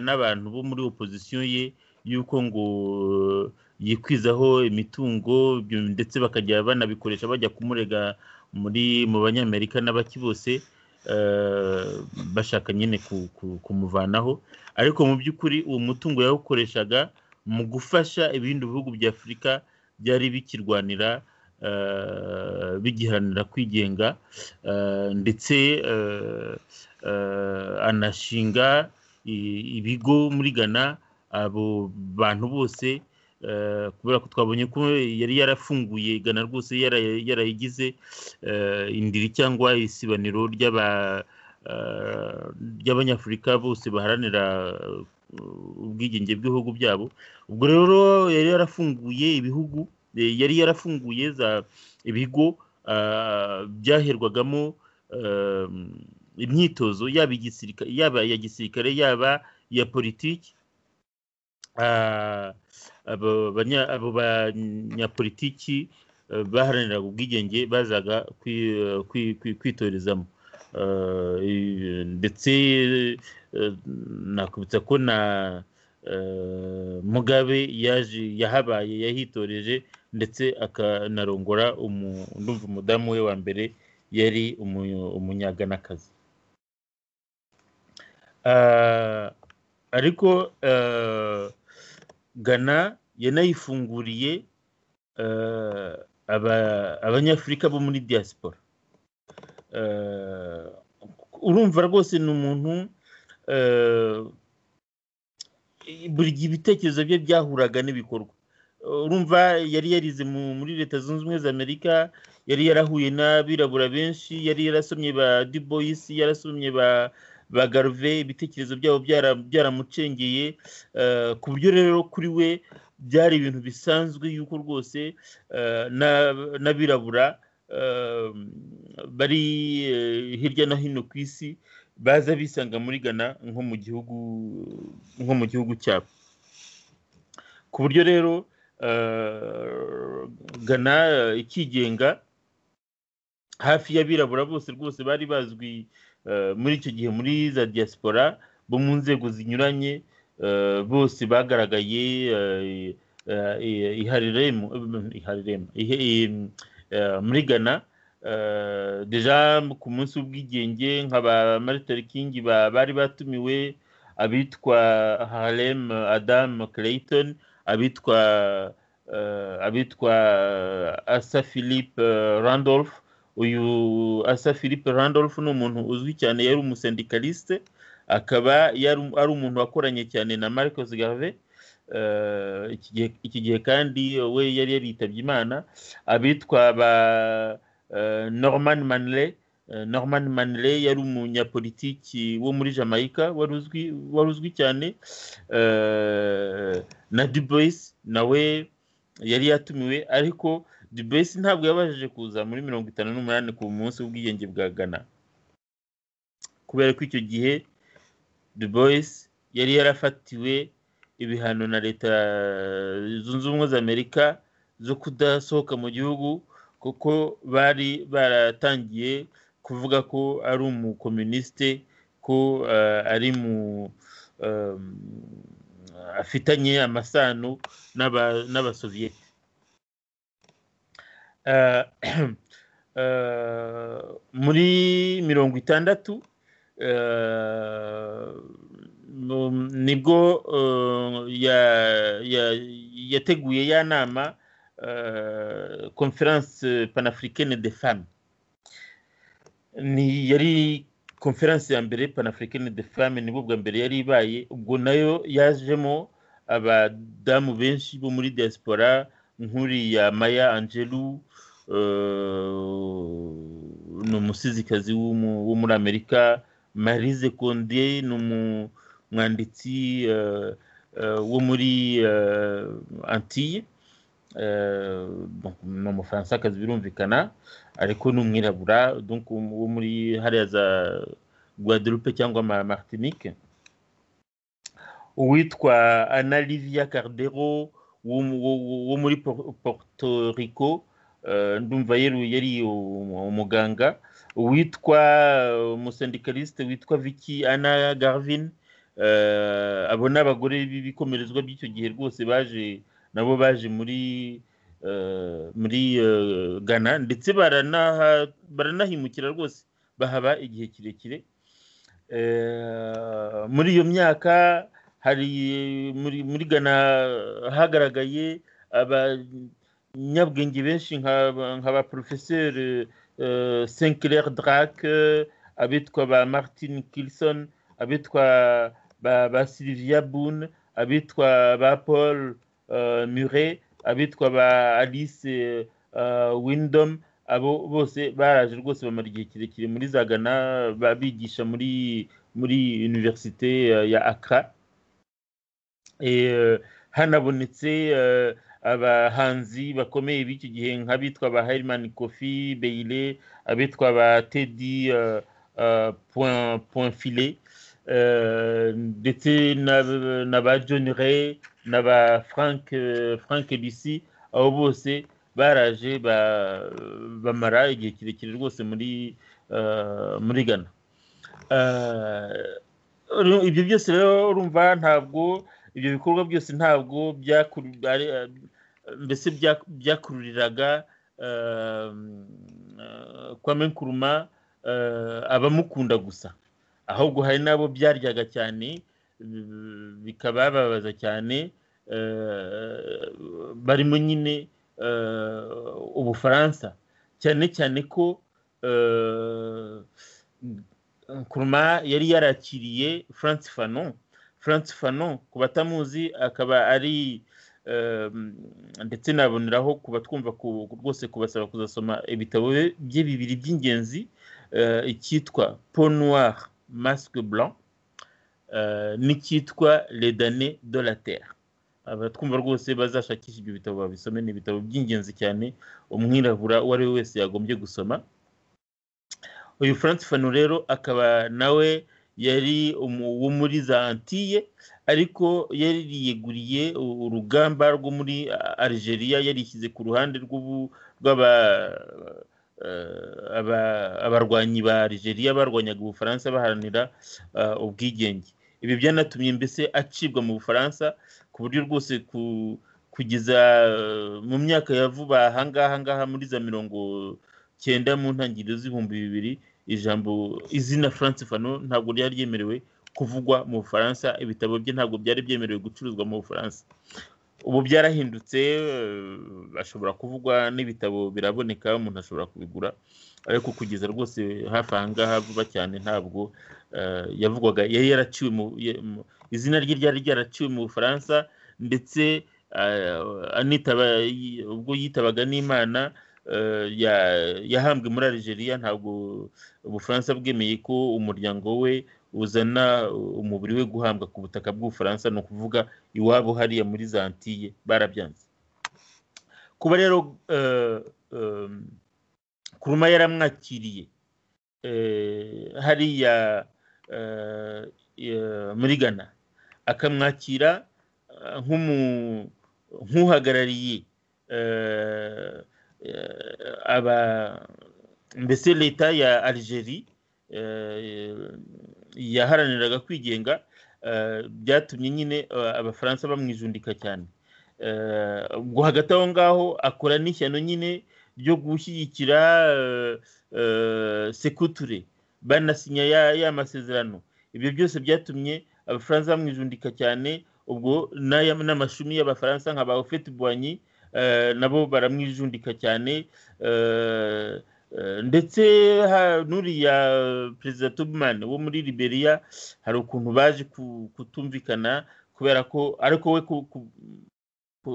n'abantu bo muri opozisiyo ye y'uko ngo yikwizaho imitungo ndetse bakajya banabikoresha bajya kumurega muri mu banyamerika n'abaki bose bashaka nyine kumuvanaho ariko mu by'ukuri uwo mutungo yawukoreshaga mu gufasha ibindi bihugu bya afurika byari bikirwanira bigiharanira kwigenga ndetse anashinga ibigo muri ghana abo bantu bose kubera ko twabonye ko yari yarafunguye igana rwose yarayigize indiri cyangwa isibaniro ry'abanyafurika bose baharanira ubwigenge bw'ibihugu byabo ubwo rero yari yarafunguye ibihugu yari yarafunguye ibigo byaherwagamo imyitozo yaba igisirikare yaba iya gisirikare yaba iya politiki abo banyapolitiki baharaniraga ubwigenge bazaga kwitorezamo ndetse nakubitsa ko na mugabe yaje yahabaye yahitoreje ndetse akanarongora ndumva umudamu we wa mbere yari umunyaganakazi ariko gana yanayifunguriye abanyafurika bo muri diaspora urumva rwose ni umuntu buri gihe ibitekerezo bye byahuraga n'ibikorwa urumva yari yarize muri leta zunze ubumwe za amerika yari yarahuye n'abirabura benshi yari yarasomye ba duboyisi yarasomye ba ba garuve ibitekerezo byabo byaramucengeye ku buryo rero kuri we byari ibintu bisanzwe yuko rwose n'abirabura bari hirya no hino ku isi baza bisanga muri gana nko mu gihugu nko mu gihugu cyabo ku buryo rero gana ikigenga hafi y'abirabura bose rwose bari bazwi muri icyo gihe muri za diaspora bo mu nzego zinyuranye bose bagaragaye muri gana deja ku munsi w'ubwigenge nka ba maritari kingi bari batumiwe abitwa harem adamu clayton abitwa abitwa asa philippe randolph uyu asa philippe randolph ni umuntu uzwi cyane yari umusendikaliste akaba ari umuntu wakoranye cyane na marcos garve iki gihe kandi we yari yaritabye imana abitwa ba norman manley norman manley yari umunyapolitiki wo muri jamaica wari uzwi cyane na dubois nawe yari yatumiwe ariko dubesi ntabwo yabashije kuza muri mirongo itanu n'umunani ku munsi w'ubwigenge bwa gana kubera ko icyo gihe dubesi yari yarafatiwe ibihano na leta zunze ubumwe za amerika zo kudasohoka mu gihugu kuko bari baratangiye kuvuga ko ari umukominisite ko ari mu afitanye amasano n'abasoviyeti muri mirongo itandatu nibwo yateguye ya nama conference panafricaine de femme yari conference ya mbere panafricaine de femme nibwo bwa mbere yari ibaye ubwo nayo yajemo abadamu benshi bo muri diaspora nkuriya maya angelu ni umusizikazi wo muri amerika marise konde ni umwanditsi wo muri antille ni umufaransa birumvikana ariko ni umwirabura wo muri hariya za guadalupe cyangwa martinique uwitwa ana livia cardero wo muri Puerto Rico ndumva yari umuganga witwa umusendikaliste witwa Vicky Anna Garvin abo ni abagore b'ibikomerezwa by'icyo gihe rwose baje nabo baje muri muri Ghana ndetse baranahimukira rwose bahaba igihe kirekire muri iyo myaka hari muri gana hagaragaye abanyabwenge benshi nka ba porofeseri sinkirere darake abitwa ba martin kilson abitwa ba sylvia boone abitwa ba paul mure abitwa ba alice windom abo bose baraje rwose bamara igihe kirekire muri za gana bigisha muri muri univerisite ya akara hanabonetse abahanzi bakomeye b'icyo gihe nk'abitwa ba Herman Kofi Beyle abitwa ba Teddy uh, uh, Point Point Filet ndetse na ba John Ray na ba Frank uh, Frank Lucy abo bose baraje bamara igihe kirekire rwose muri muri Ghana ibyo byose rero urumva ntabwo ibyo bikorwa byose ntabwo mbese byakururiraga kwa menkuruma abamukunda gusa ahubwo hari n'abo byaryaga cyane bikabababaza cyane barimo nyine ubufaransa cyane cyane ko kuruma yari yarakiriye france fanon france fanon ku batamuzi akaba ari ndetse naboneraho kuba twumva rwose kubasaba kuzasoma ibitabo bye bibiri by'ingenzi icyitwa peau noir masque blanc n'icyitwa les damnés de la terre abatwumva rwose bazashakisha ibyo bitabo babisome ni ibitabo by'ingenzi cyane umwirabura uwo ari we wese yagombye gusoma uyu france fano rero akaba nawe yari uwo muri za antiye ariko yari yiyeguriye urugamba rwo muri algeria yarishyize ku ruhande abarwanyi ba algeria barwanyaga ubufaransa baharanira ubwigenge ibi byanatumye mbese acibwa mu bufaransa ku buryo rwose kugeza mu myaka ya vuba ahangaha ngaha muri za mirongo cyenda mu ntangiriro z'ibihumbi bibiri ijambo izina france fano ntabwo ryari ryemerewe kuvugwa mu bufaransa ibitabo bye ntabwo byari byemerewe gucuruzwa mu bufaransa ubu byarahindutse ashobora kuvugwa n'ibitabo biraboneka umuntu ashobora kubigura ariko kugeza rwose hafi aha ngaha vuba cyane ntabwo yavugwaga yari yaraciwe izina rye ryari ryaraciwe mu bufaransa ndetse anitaba ubwo yitabaga n'imana yahambwe muri algeria ntabwo ubufaransa bwemeye ko umuryango we uzana umubiri we guhambwa ku butaka bw'ubufaransa ni ukuvuga iwabo hariya muri za antiye barabyanze kuba rero kuruma yaramwakiriye hariya muri ghana akamwakira nk'uhagarariye aba mbese leta ya algeria yaharaniraga kwigenga byatumye nyine abafaransa bamwijundika cyane ubwo hagati aho ngaho akora n'ishyano nyine ryo gushyigikira sekuture banasinya ya masezerano ibyo byose byatumye abafaransa bamwijundika cyane ubwo n'amashumi y'abafaransa nka ba ofeti buwanyi nabo baramwijundika cyane ndetse nuriya perezida tubumani wo muri liberia hari ukuntu baje kutumvikana kubera ko ariko we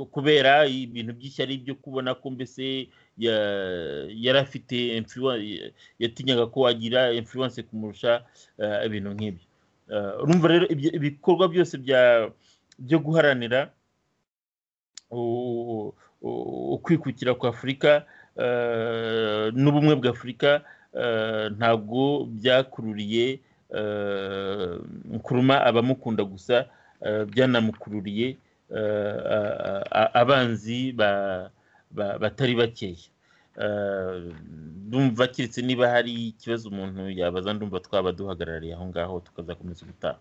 kubera ibintu by'ishyari byo kubona ko mbese yari afite yatinyaga ko agira influence kumurusha ibintu nk'ibyo urumva rero ibikorwa byose byo guharanira ukwikukira kwa afurika n'ubumwe bwa afurika ntabwo byakururiye kuruma abamukunda gusa byanamukururiye abanzi batari bakeya ndumva keretse niba hari ikibazo umuntu yabaza ndumva twaba duhagarariye aho ngaho tukazakomeza ubutaha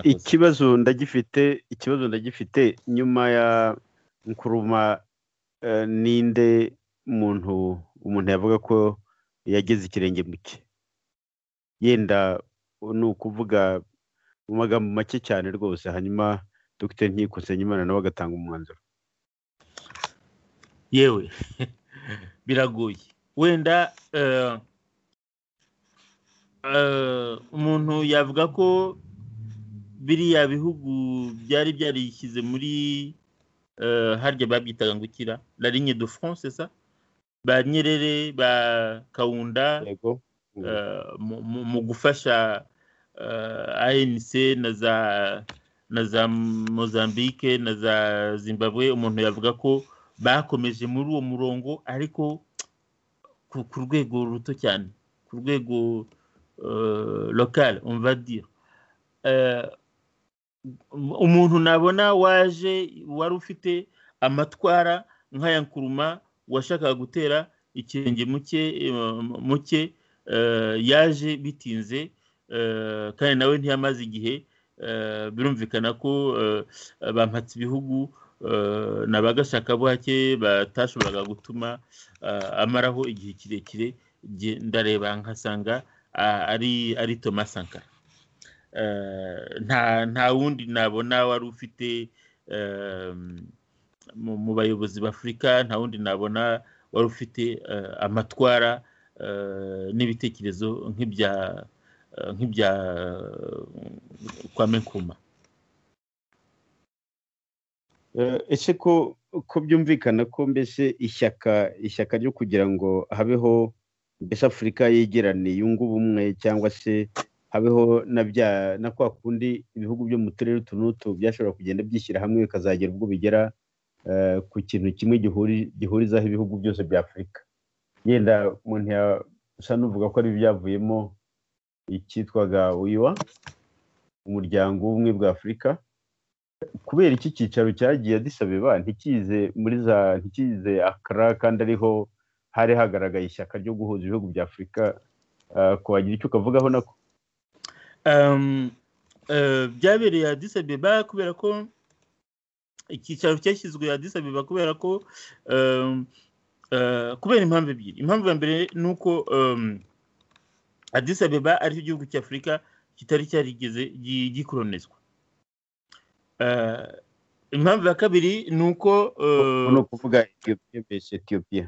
ikibazo ndagifite ikibazo ndagifite nyuma ya nkuruma ninde umuntu umuntu yavuga ko yageze ikirenge mu cye yenda ni ukuvuga mu magambo make cyane rwose hanyuma dogiteri ntikusenyimana nawe agatanga umwanzuro yewe biragoye wenda umuntu yavuga ko biriya bihugu byari byarishyize muri harya babyitaga ngo ukira la ligne de france sa ba nyerere ba kawunda mu gufasha anc na za na za mozambique na za zimbabwe umuntu yavuga ko bakomeje muri uwo murongo ariko ku rwego ruto cyane ku rwego lokale umvadira umuntu nabona waje wari ufite amatwara nk'aya nkuruma washakaga gutera ikirenge muke muke yaje bitinze kandi nawe ntiyamaze igihe birumvikana ko bampatse ibihugu na ba gashakabuhake batashoboraga gutuma amaraho igihe kirekire ndareba nkasanga ari ari thomas sankara nta wundi nabona wari ufite mu bayobozi b'afurika nta wundi nabona wari ufite amatwara n'ibitekerezo nk'ibya nk'ibya kwame nkuma ese ko ko byumvikana ko mbese ishyaka ishyaka ryo kugira ngo habeho mbese afurika yegerane yunga ubumwe cyangwa se habeho na bya na kwa kundi ibihugu byo mu turere utu n'utu byashobora kugenda byishyira hamwe bikazagera ubwo bigera ku kintu kimwe gihurizaho ibihugu byose bya afurika yenda umuntu yasa n'uvuga ko ari ibyavuyemo icyitwaga wiwa umuryango w'ubumwe bwa afurika kubera iki cyicaro cyagiye adisabeba ntikize muri za ntikize akara kandi ariho hari hagaragaye ishyaka ryo guhuza ibihugu bya afurika ko wagira icyo ukavugaho nako byabereye adisabeba kubera ko icyicaro cyashyizwe adisabeba kubera ko kubera impamvu ebyiri impamvu ya mbere ni uko Addis Abeba aricyo gihugu cy'afurika kitari cyarigeze gikoronizwa impamvu ya kabiri ni uko ni ukuvuga etiyopiya mbese etiyopiya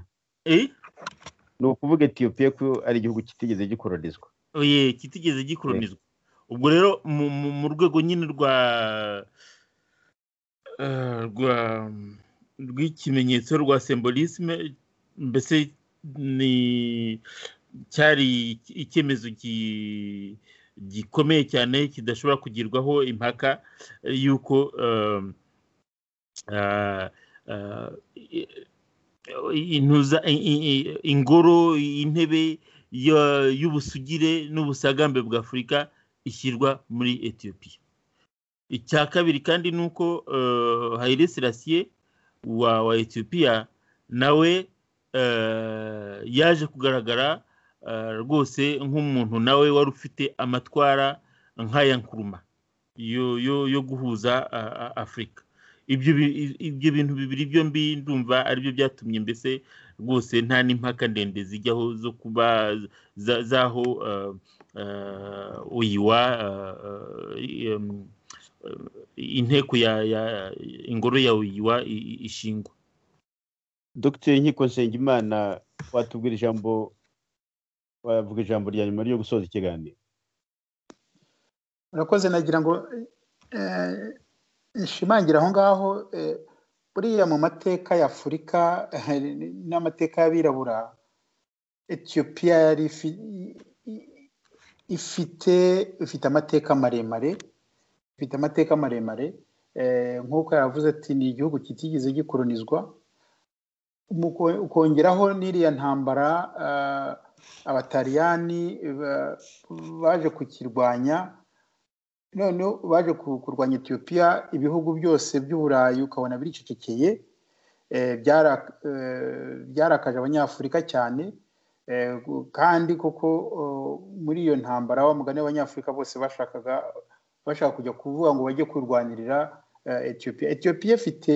ni ukuvuga etiyopiya ko ari igihugu kitigeze gikoronizwa oye kitigeze gikoronizwa ubwo rero mu rwego nyine rwa rw'ikimenyetso rwa sembolisme mbese ni cyari icyemezo gikomeye cyane kidashobora kugirwaho impaka y'uko ingoro intebe y'ubusugire n'ubusagambe bwa afurika ishyirwa muri etiyopiya icya kabiri kandi ni uko hayire serasiye wa etiyopiya nawe yaje kugaragara rwose nk'umuntu nawe wari ufite amatwara nk'aya nkuruma yo guhuza afurika ibyo bintu bibiri byombi ndumva aribyo byatumye mbese rwose nta n'impaka ndende zijyaho zo kuba z'aho uyiwa inteko ya ingoro ya uyiwa ishingwa dogiteri nkiko nsengimana watubwira ijambo wavuga ijambo rya nyuma ryo gusoza ikiganiro urakoze nagira ngo nshimangire aho ngaho buriya mu mateka ya afurika n'amateka y'abirabura etiyopiya yari ifite ifite amateka maremare ifite amateka maremare nk'uko yavuze ati ni igihugu kitigeze gikoronizwa ukongeraho n'iriya ntambara abatariyani baje kukirwanya noneho baje kurwanya etiyopiya ibihugu byose by'uburayi ukabona biricecekeye byarakaje abanyafurika cyane kandi koko muri iyo ntambara wa mugani w'abanyafurika bose bashakaga bashaka kujya kuvuga ngo bajye kurwanirira etiyopiya etiyopiya ifite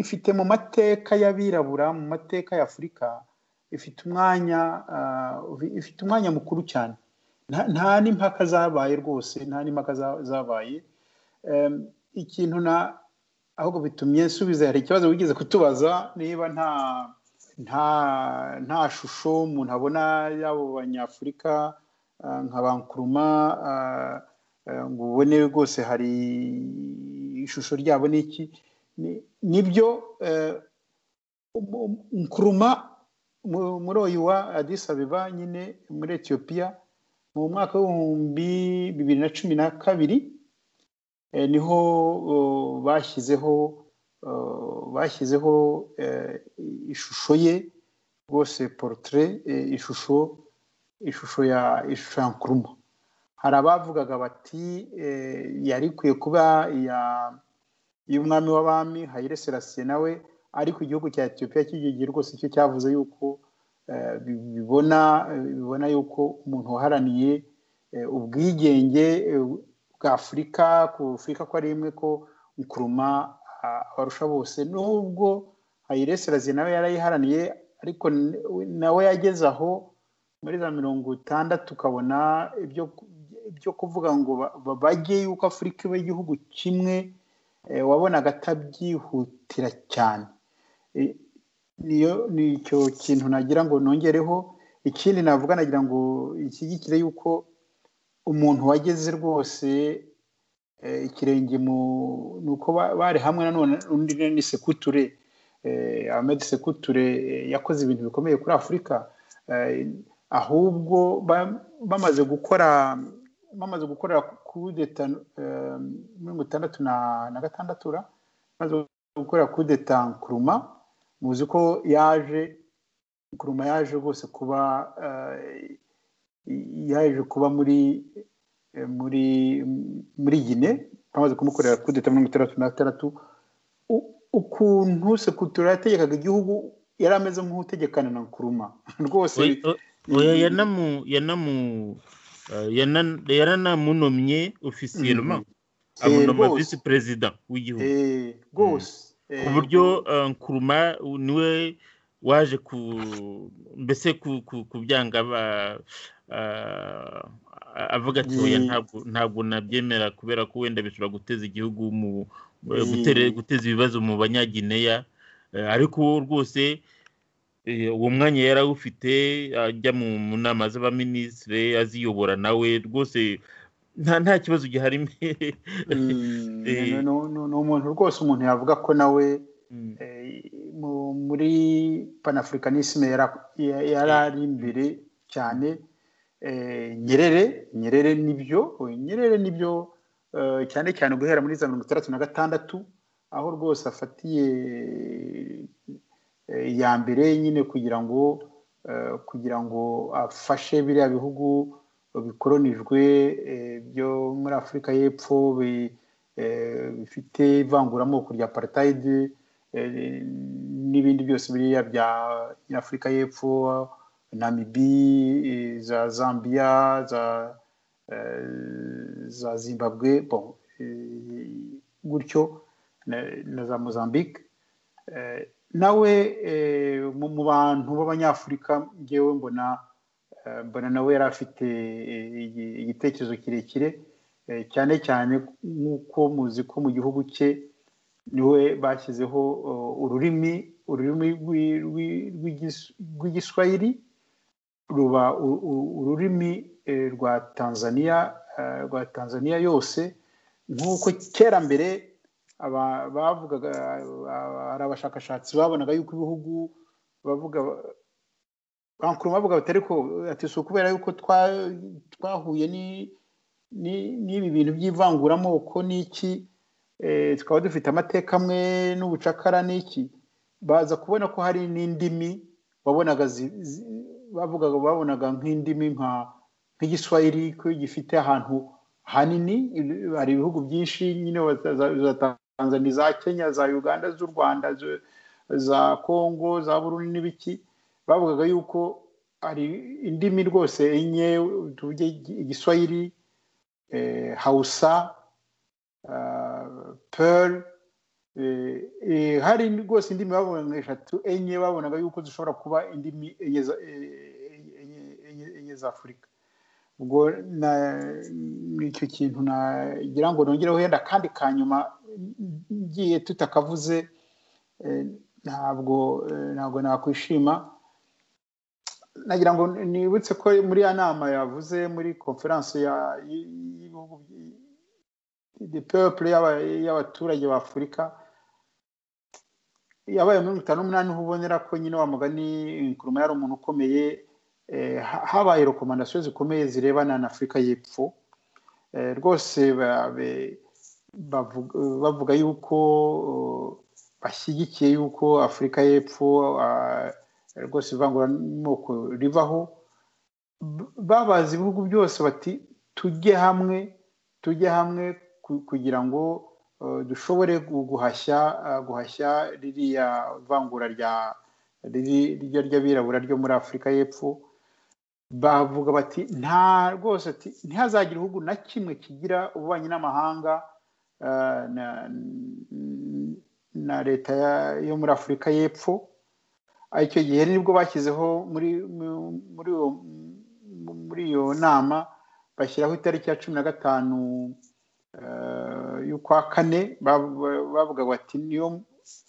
ifite mu mateka y'abirabura mu mateka ya afurika ifite umwanya ifite umwanya mukuru cyane nta n'impaka zabaye rwose nta n'impaka zabaye ikintu na ahubwo bitumye nsubiza hari ikibazo wigeze kutubaza niba nta nta nta shusho umuntu abona y'abo banyafurika nka bankuruma ngo ubone rwose hari ishusho ryabo n'iki nibyo nkuruma muri oyiwa adisabeba nyine muri etiyopiya mu mwaka w'ibihumbi bibiri na cumi na kabiri niho bashyizeho bashyizeho ishusho ye rwose porutire ishusho ishusho ya ishusho ya nkuruma hari abavugaga bati yari ikwiye kuba iy'umwami w'abami hayire serasiye nawe ariko igihugu cya etiyopiya cy'icyo gihe rwose icyo cyavuze yuko bibona bibona yuko umuntu waharaniye ubwigenge bwa afurika ku afurika ko ari imwe ko nkuruma abarusha bose n'ubwo hayire serasiye nawe yarayiharaniye ariko nawe yageze aho muri za mirongo itandatu ukabona ibyo kuvuga ngo bajye yuko afurika iba igihugu kimwe wabonaga atabyihutira cyane ni icyo kintu nagira ngo nongereho ikindi navuga nagira ngo ishyigikire yuko umuntu wageze rwose ikirenge mu ni uko bari hamwe nanone undi ni sekuture amedi sekuture yakoze ibintu bikomeye kuri afurika ahubwo bamaze gukora bamaze gukorera kudeta mirongo itandatu na gatandatu bamaze gukorera kudeta nkuruma muzi ko yaje nkuruma yaje rwose kuba yaje kuba muri muri muri gine bamaze kumukorera kudeta mirongo itandatu na gatandatu ukuntu sekutura yategekaga igihugu yari ameze nk'utegekana na nkuruma rwose yaranamunomye ofisiye roma abonoma visi perezida w'igihugu rwose ku buryo nkuruma niwe waje ku mbese ku byanga avuga ati ntabwo nabyemera kubera ko wenda bishobora guteza igihugu mu guteza ibibazo mu banyagineya ariko rwose uwo mwanya yari awufite ajya mu nama z'abaminisitiri aziyobora nawe rwose nta kibazo giharimo ni umuntu rwose umuntu yavuga ko nawe muri panafurikanisme yari ari imbere cyane nyerere nyerere nibyo nyerere nibyo cyane cyane guhera muri za mirongo itandatu na gatandatu aho rwose afatiye iya mbere nyine kugira ngo kugira ngo afashe biriya bihugu bikoronijwe byo muri afurika y'epfo bifite ivanguramoko rya aparitayidi n'ibindi byose biriya bya nyafurika y'epfo namibi za zambia za za zimbabwe gutyo na za mozambique nawe mu bantu b'abanyafurika ngewe mbona mbona nawe yari afite igitekerezo kirekire cyane cyane nk'uko muzi ko mu gihugu cye niwe bashyizeho ururimi ururimi rw'igiswahili ruba ururimi rwa tanzania rwa tanzania yose nk'uko kera mbere bavugaga hari abashakashatsi babonaga yuko ibihugu bavuga bavuga bavuga bati ariko ati si ukubera yuko twahuye n'ibi bintu by'ivanguramoko n'iki tukaba dufite amateka amwe n'ubucakara n'iki baza kubona ko hari n'indimi babonaga bavugaga babonaga nk'indimi nka nk'igiswahili ko gifite ahantu hanini hari ibihugu byinshi nyine Tanzania za Kenya za Uganda z'u Rwanda za Kongo za Burundi n'ibiki bavugaga yuko ari indimi rwose enye tuvuge igiswahili hausa pearl hari rwose indimi babonaga eshatu enye babonaga yuko zishobora kuba indimi enye za afurika ubwo icyo kintu nagira ngo nongereho wenda kandi ka nyuma ngiye tutakavuze ntabwo ntabwo nakwishima nagira ngo nibutse ko muri ya nama yavuze muri konferanse y'ibihugu de peuple y'abaturage b'afurika yabaye muri mirongo itanu n'umunani aho ubonera ko nyine wa mugani nkuruma yari umuntu ukomeye habaye rekomandasiyo zikomeye zirebana na afurika y'epfo rwose bavuga bavuga yuko uh, bashyigikiye yuko afurika y'epfo uh, rwose ivanguramoko ribaho B- babazi ibihugu byose bati tujye hamwe tujye hamwe ku- kugira ngo uh, dushobore gu- guhashya uh, guhashya ririya vangura rya riri rya ry'abirabura ryo muri afurika y'epfo bavuga bati nta rwose ati ntihazagira igihugu na kimwe kigira ububanyi n'amahanga eh, na- na leta ya- yo muri afurika y'epfo icyo gihe nibwo bashyizeho muri mu- muri iyo- mu- muri iyo nama bashyiraho itariki ya cumi na gatanu eh, y'ukwa kane ba- ba- bavuga bati niyo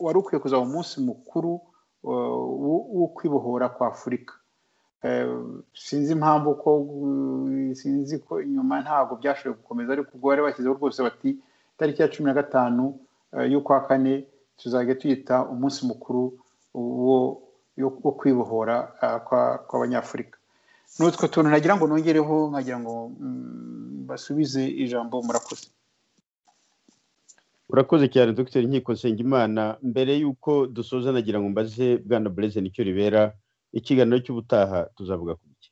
wari ukwiye kuzaba umunsi mukuru eh, wo- wo kwibohora kwa afurika Eh, sinzi impamvu ko uh, sinzi ko inyuma ntabwo byashoboye gukomeza ariko ubwo bari bashyizeho rwose bati tariki ya cumi na gatanu eh, y'ukwa kane tuzajya tuyita umunsi mukuru wo yo- wo kwibohora ah, kwa- kw'abanyafurika n'utwo tuntu nagira ngo nongereho nkagira ngo mm, basubize ijambo murakoze urakoze cyane dr nkiko nsengimana mbere y'uko dusoza nagira ngo mbaze bwana bureze nicyo ribera ikiganiro cy'ubutaha tuzavuga ku iki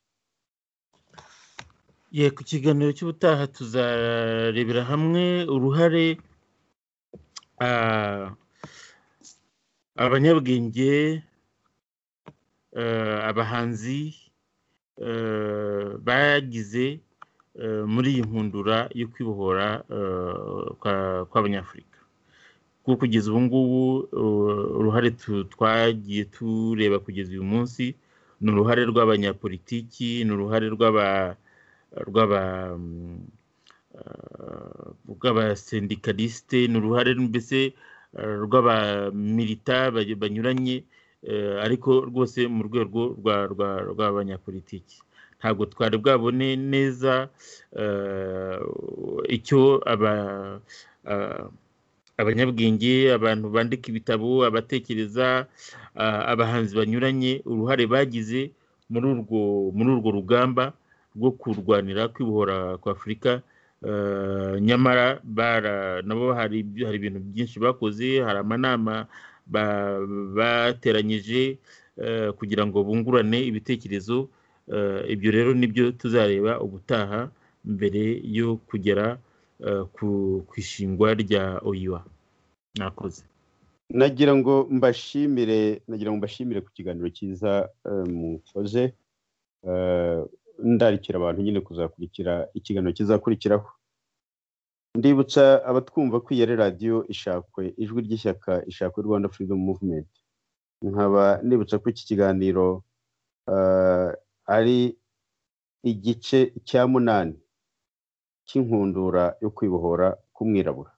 ye ku kiganiro cy'ubutaha tuzarebera hamwe uruhare ah, abanyabwenge eh, abahanzi eh, bagize eh, muri iyi nkundura yo kwibohora eh, kwa- kw'abanyafurika kuko kugeza ubu ngubu eh, uruhare tu- twagiye tureba kugeza uyu munsi ni uruhare rw'abanyapolitiki ni uruhare rw'aba rw'aba mm, eh, rw'abasendikalisite ni uruhare mbese eh, rw'abamilita ba- banyuranye eh, ariko rwose mu rwego rwa- rwa- rw'abanyapolitiki ntabwo twari bwabone neza eh, icyo aba ah, abanyabwenge abantu bandika ibitabo abatekereza ah, abahanzi banyuranye uruhare bagize muri urwo muri urwo rugamba rwo kurwanira kwibohora kwa afurika Eh, nyamara bara- nabo hari ibyo- hari ibintu byinshi bakoze hari amanama ba- bateranyije eh, kugira ngo bungurane ibitekerezo Eh, ibyo rero nibyo tuzareba ubutaha mbere yo kugera eh, ku- ku ishingwa rya oyiwa nakoze nagira ngo mbashimire nagira ngo mbashimire ku kiganiro cyiza eh, mukoze Eh, ndarikira abantu nyine kuzakurikira ikiganiro kizakurikiraho ndibutsa abatwumva ko iyari radiyo ishakwe ijwi ry'ishyaka ishakwe rwanda freedom movement nkaba nibutsa ko iki kiganiro eh, ari igice cya munani cy'inkundura yo kwibohora k'umwirabura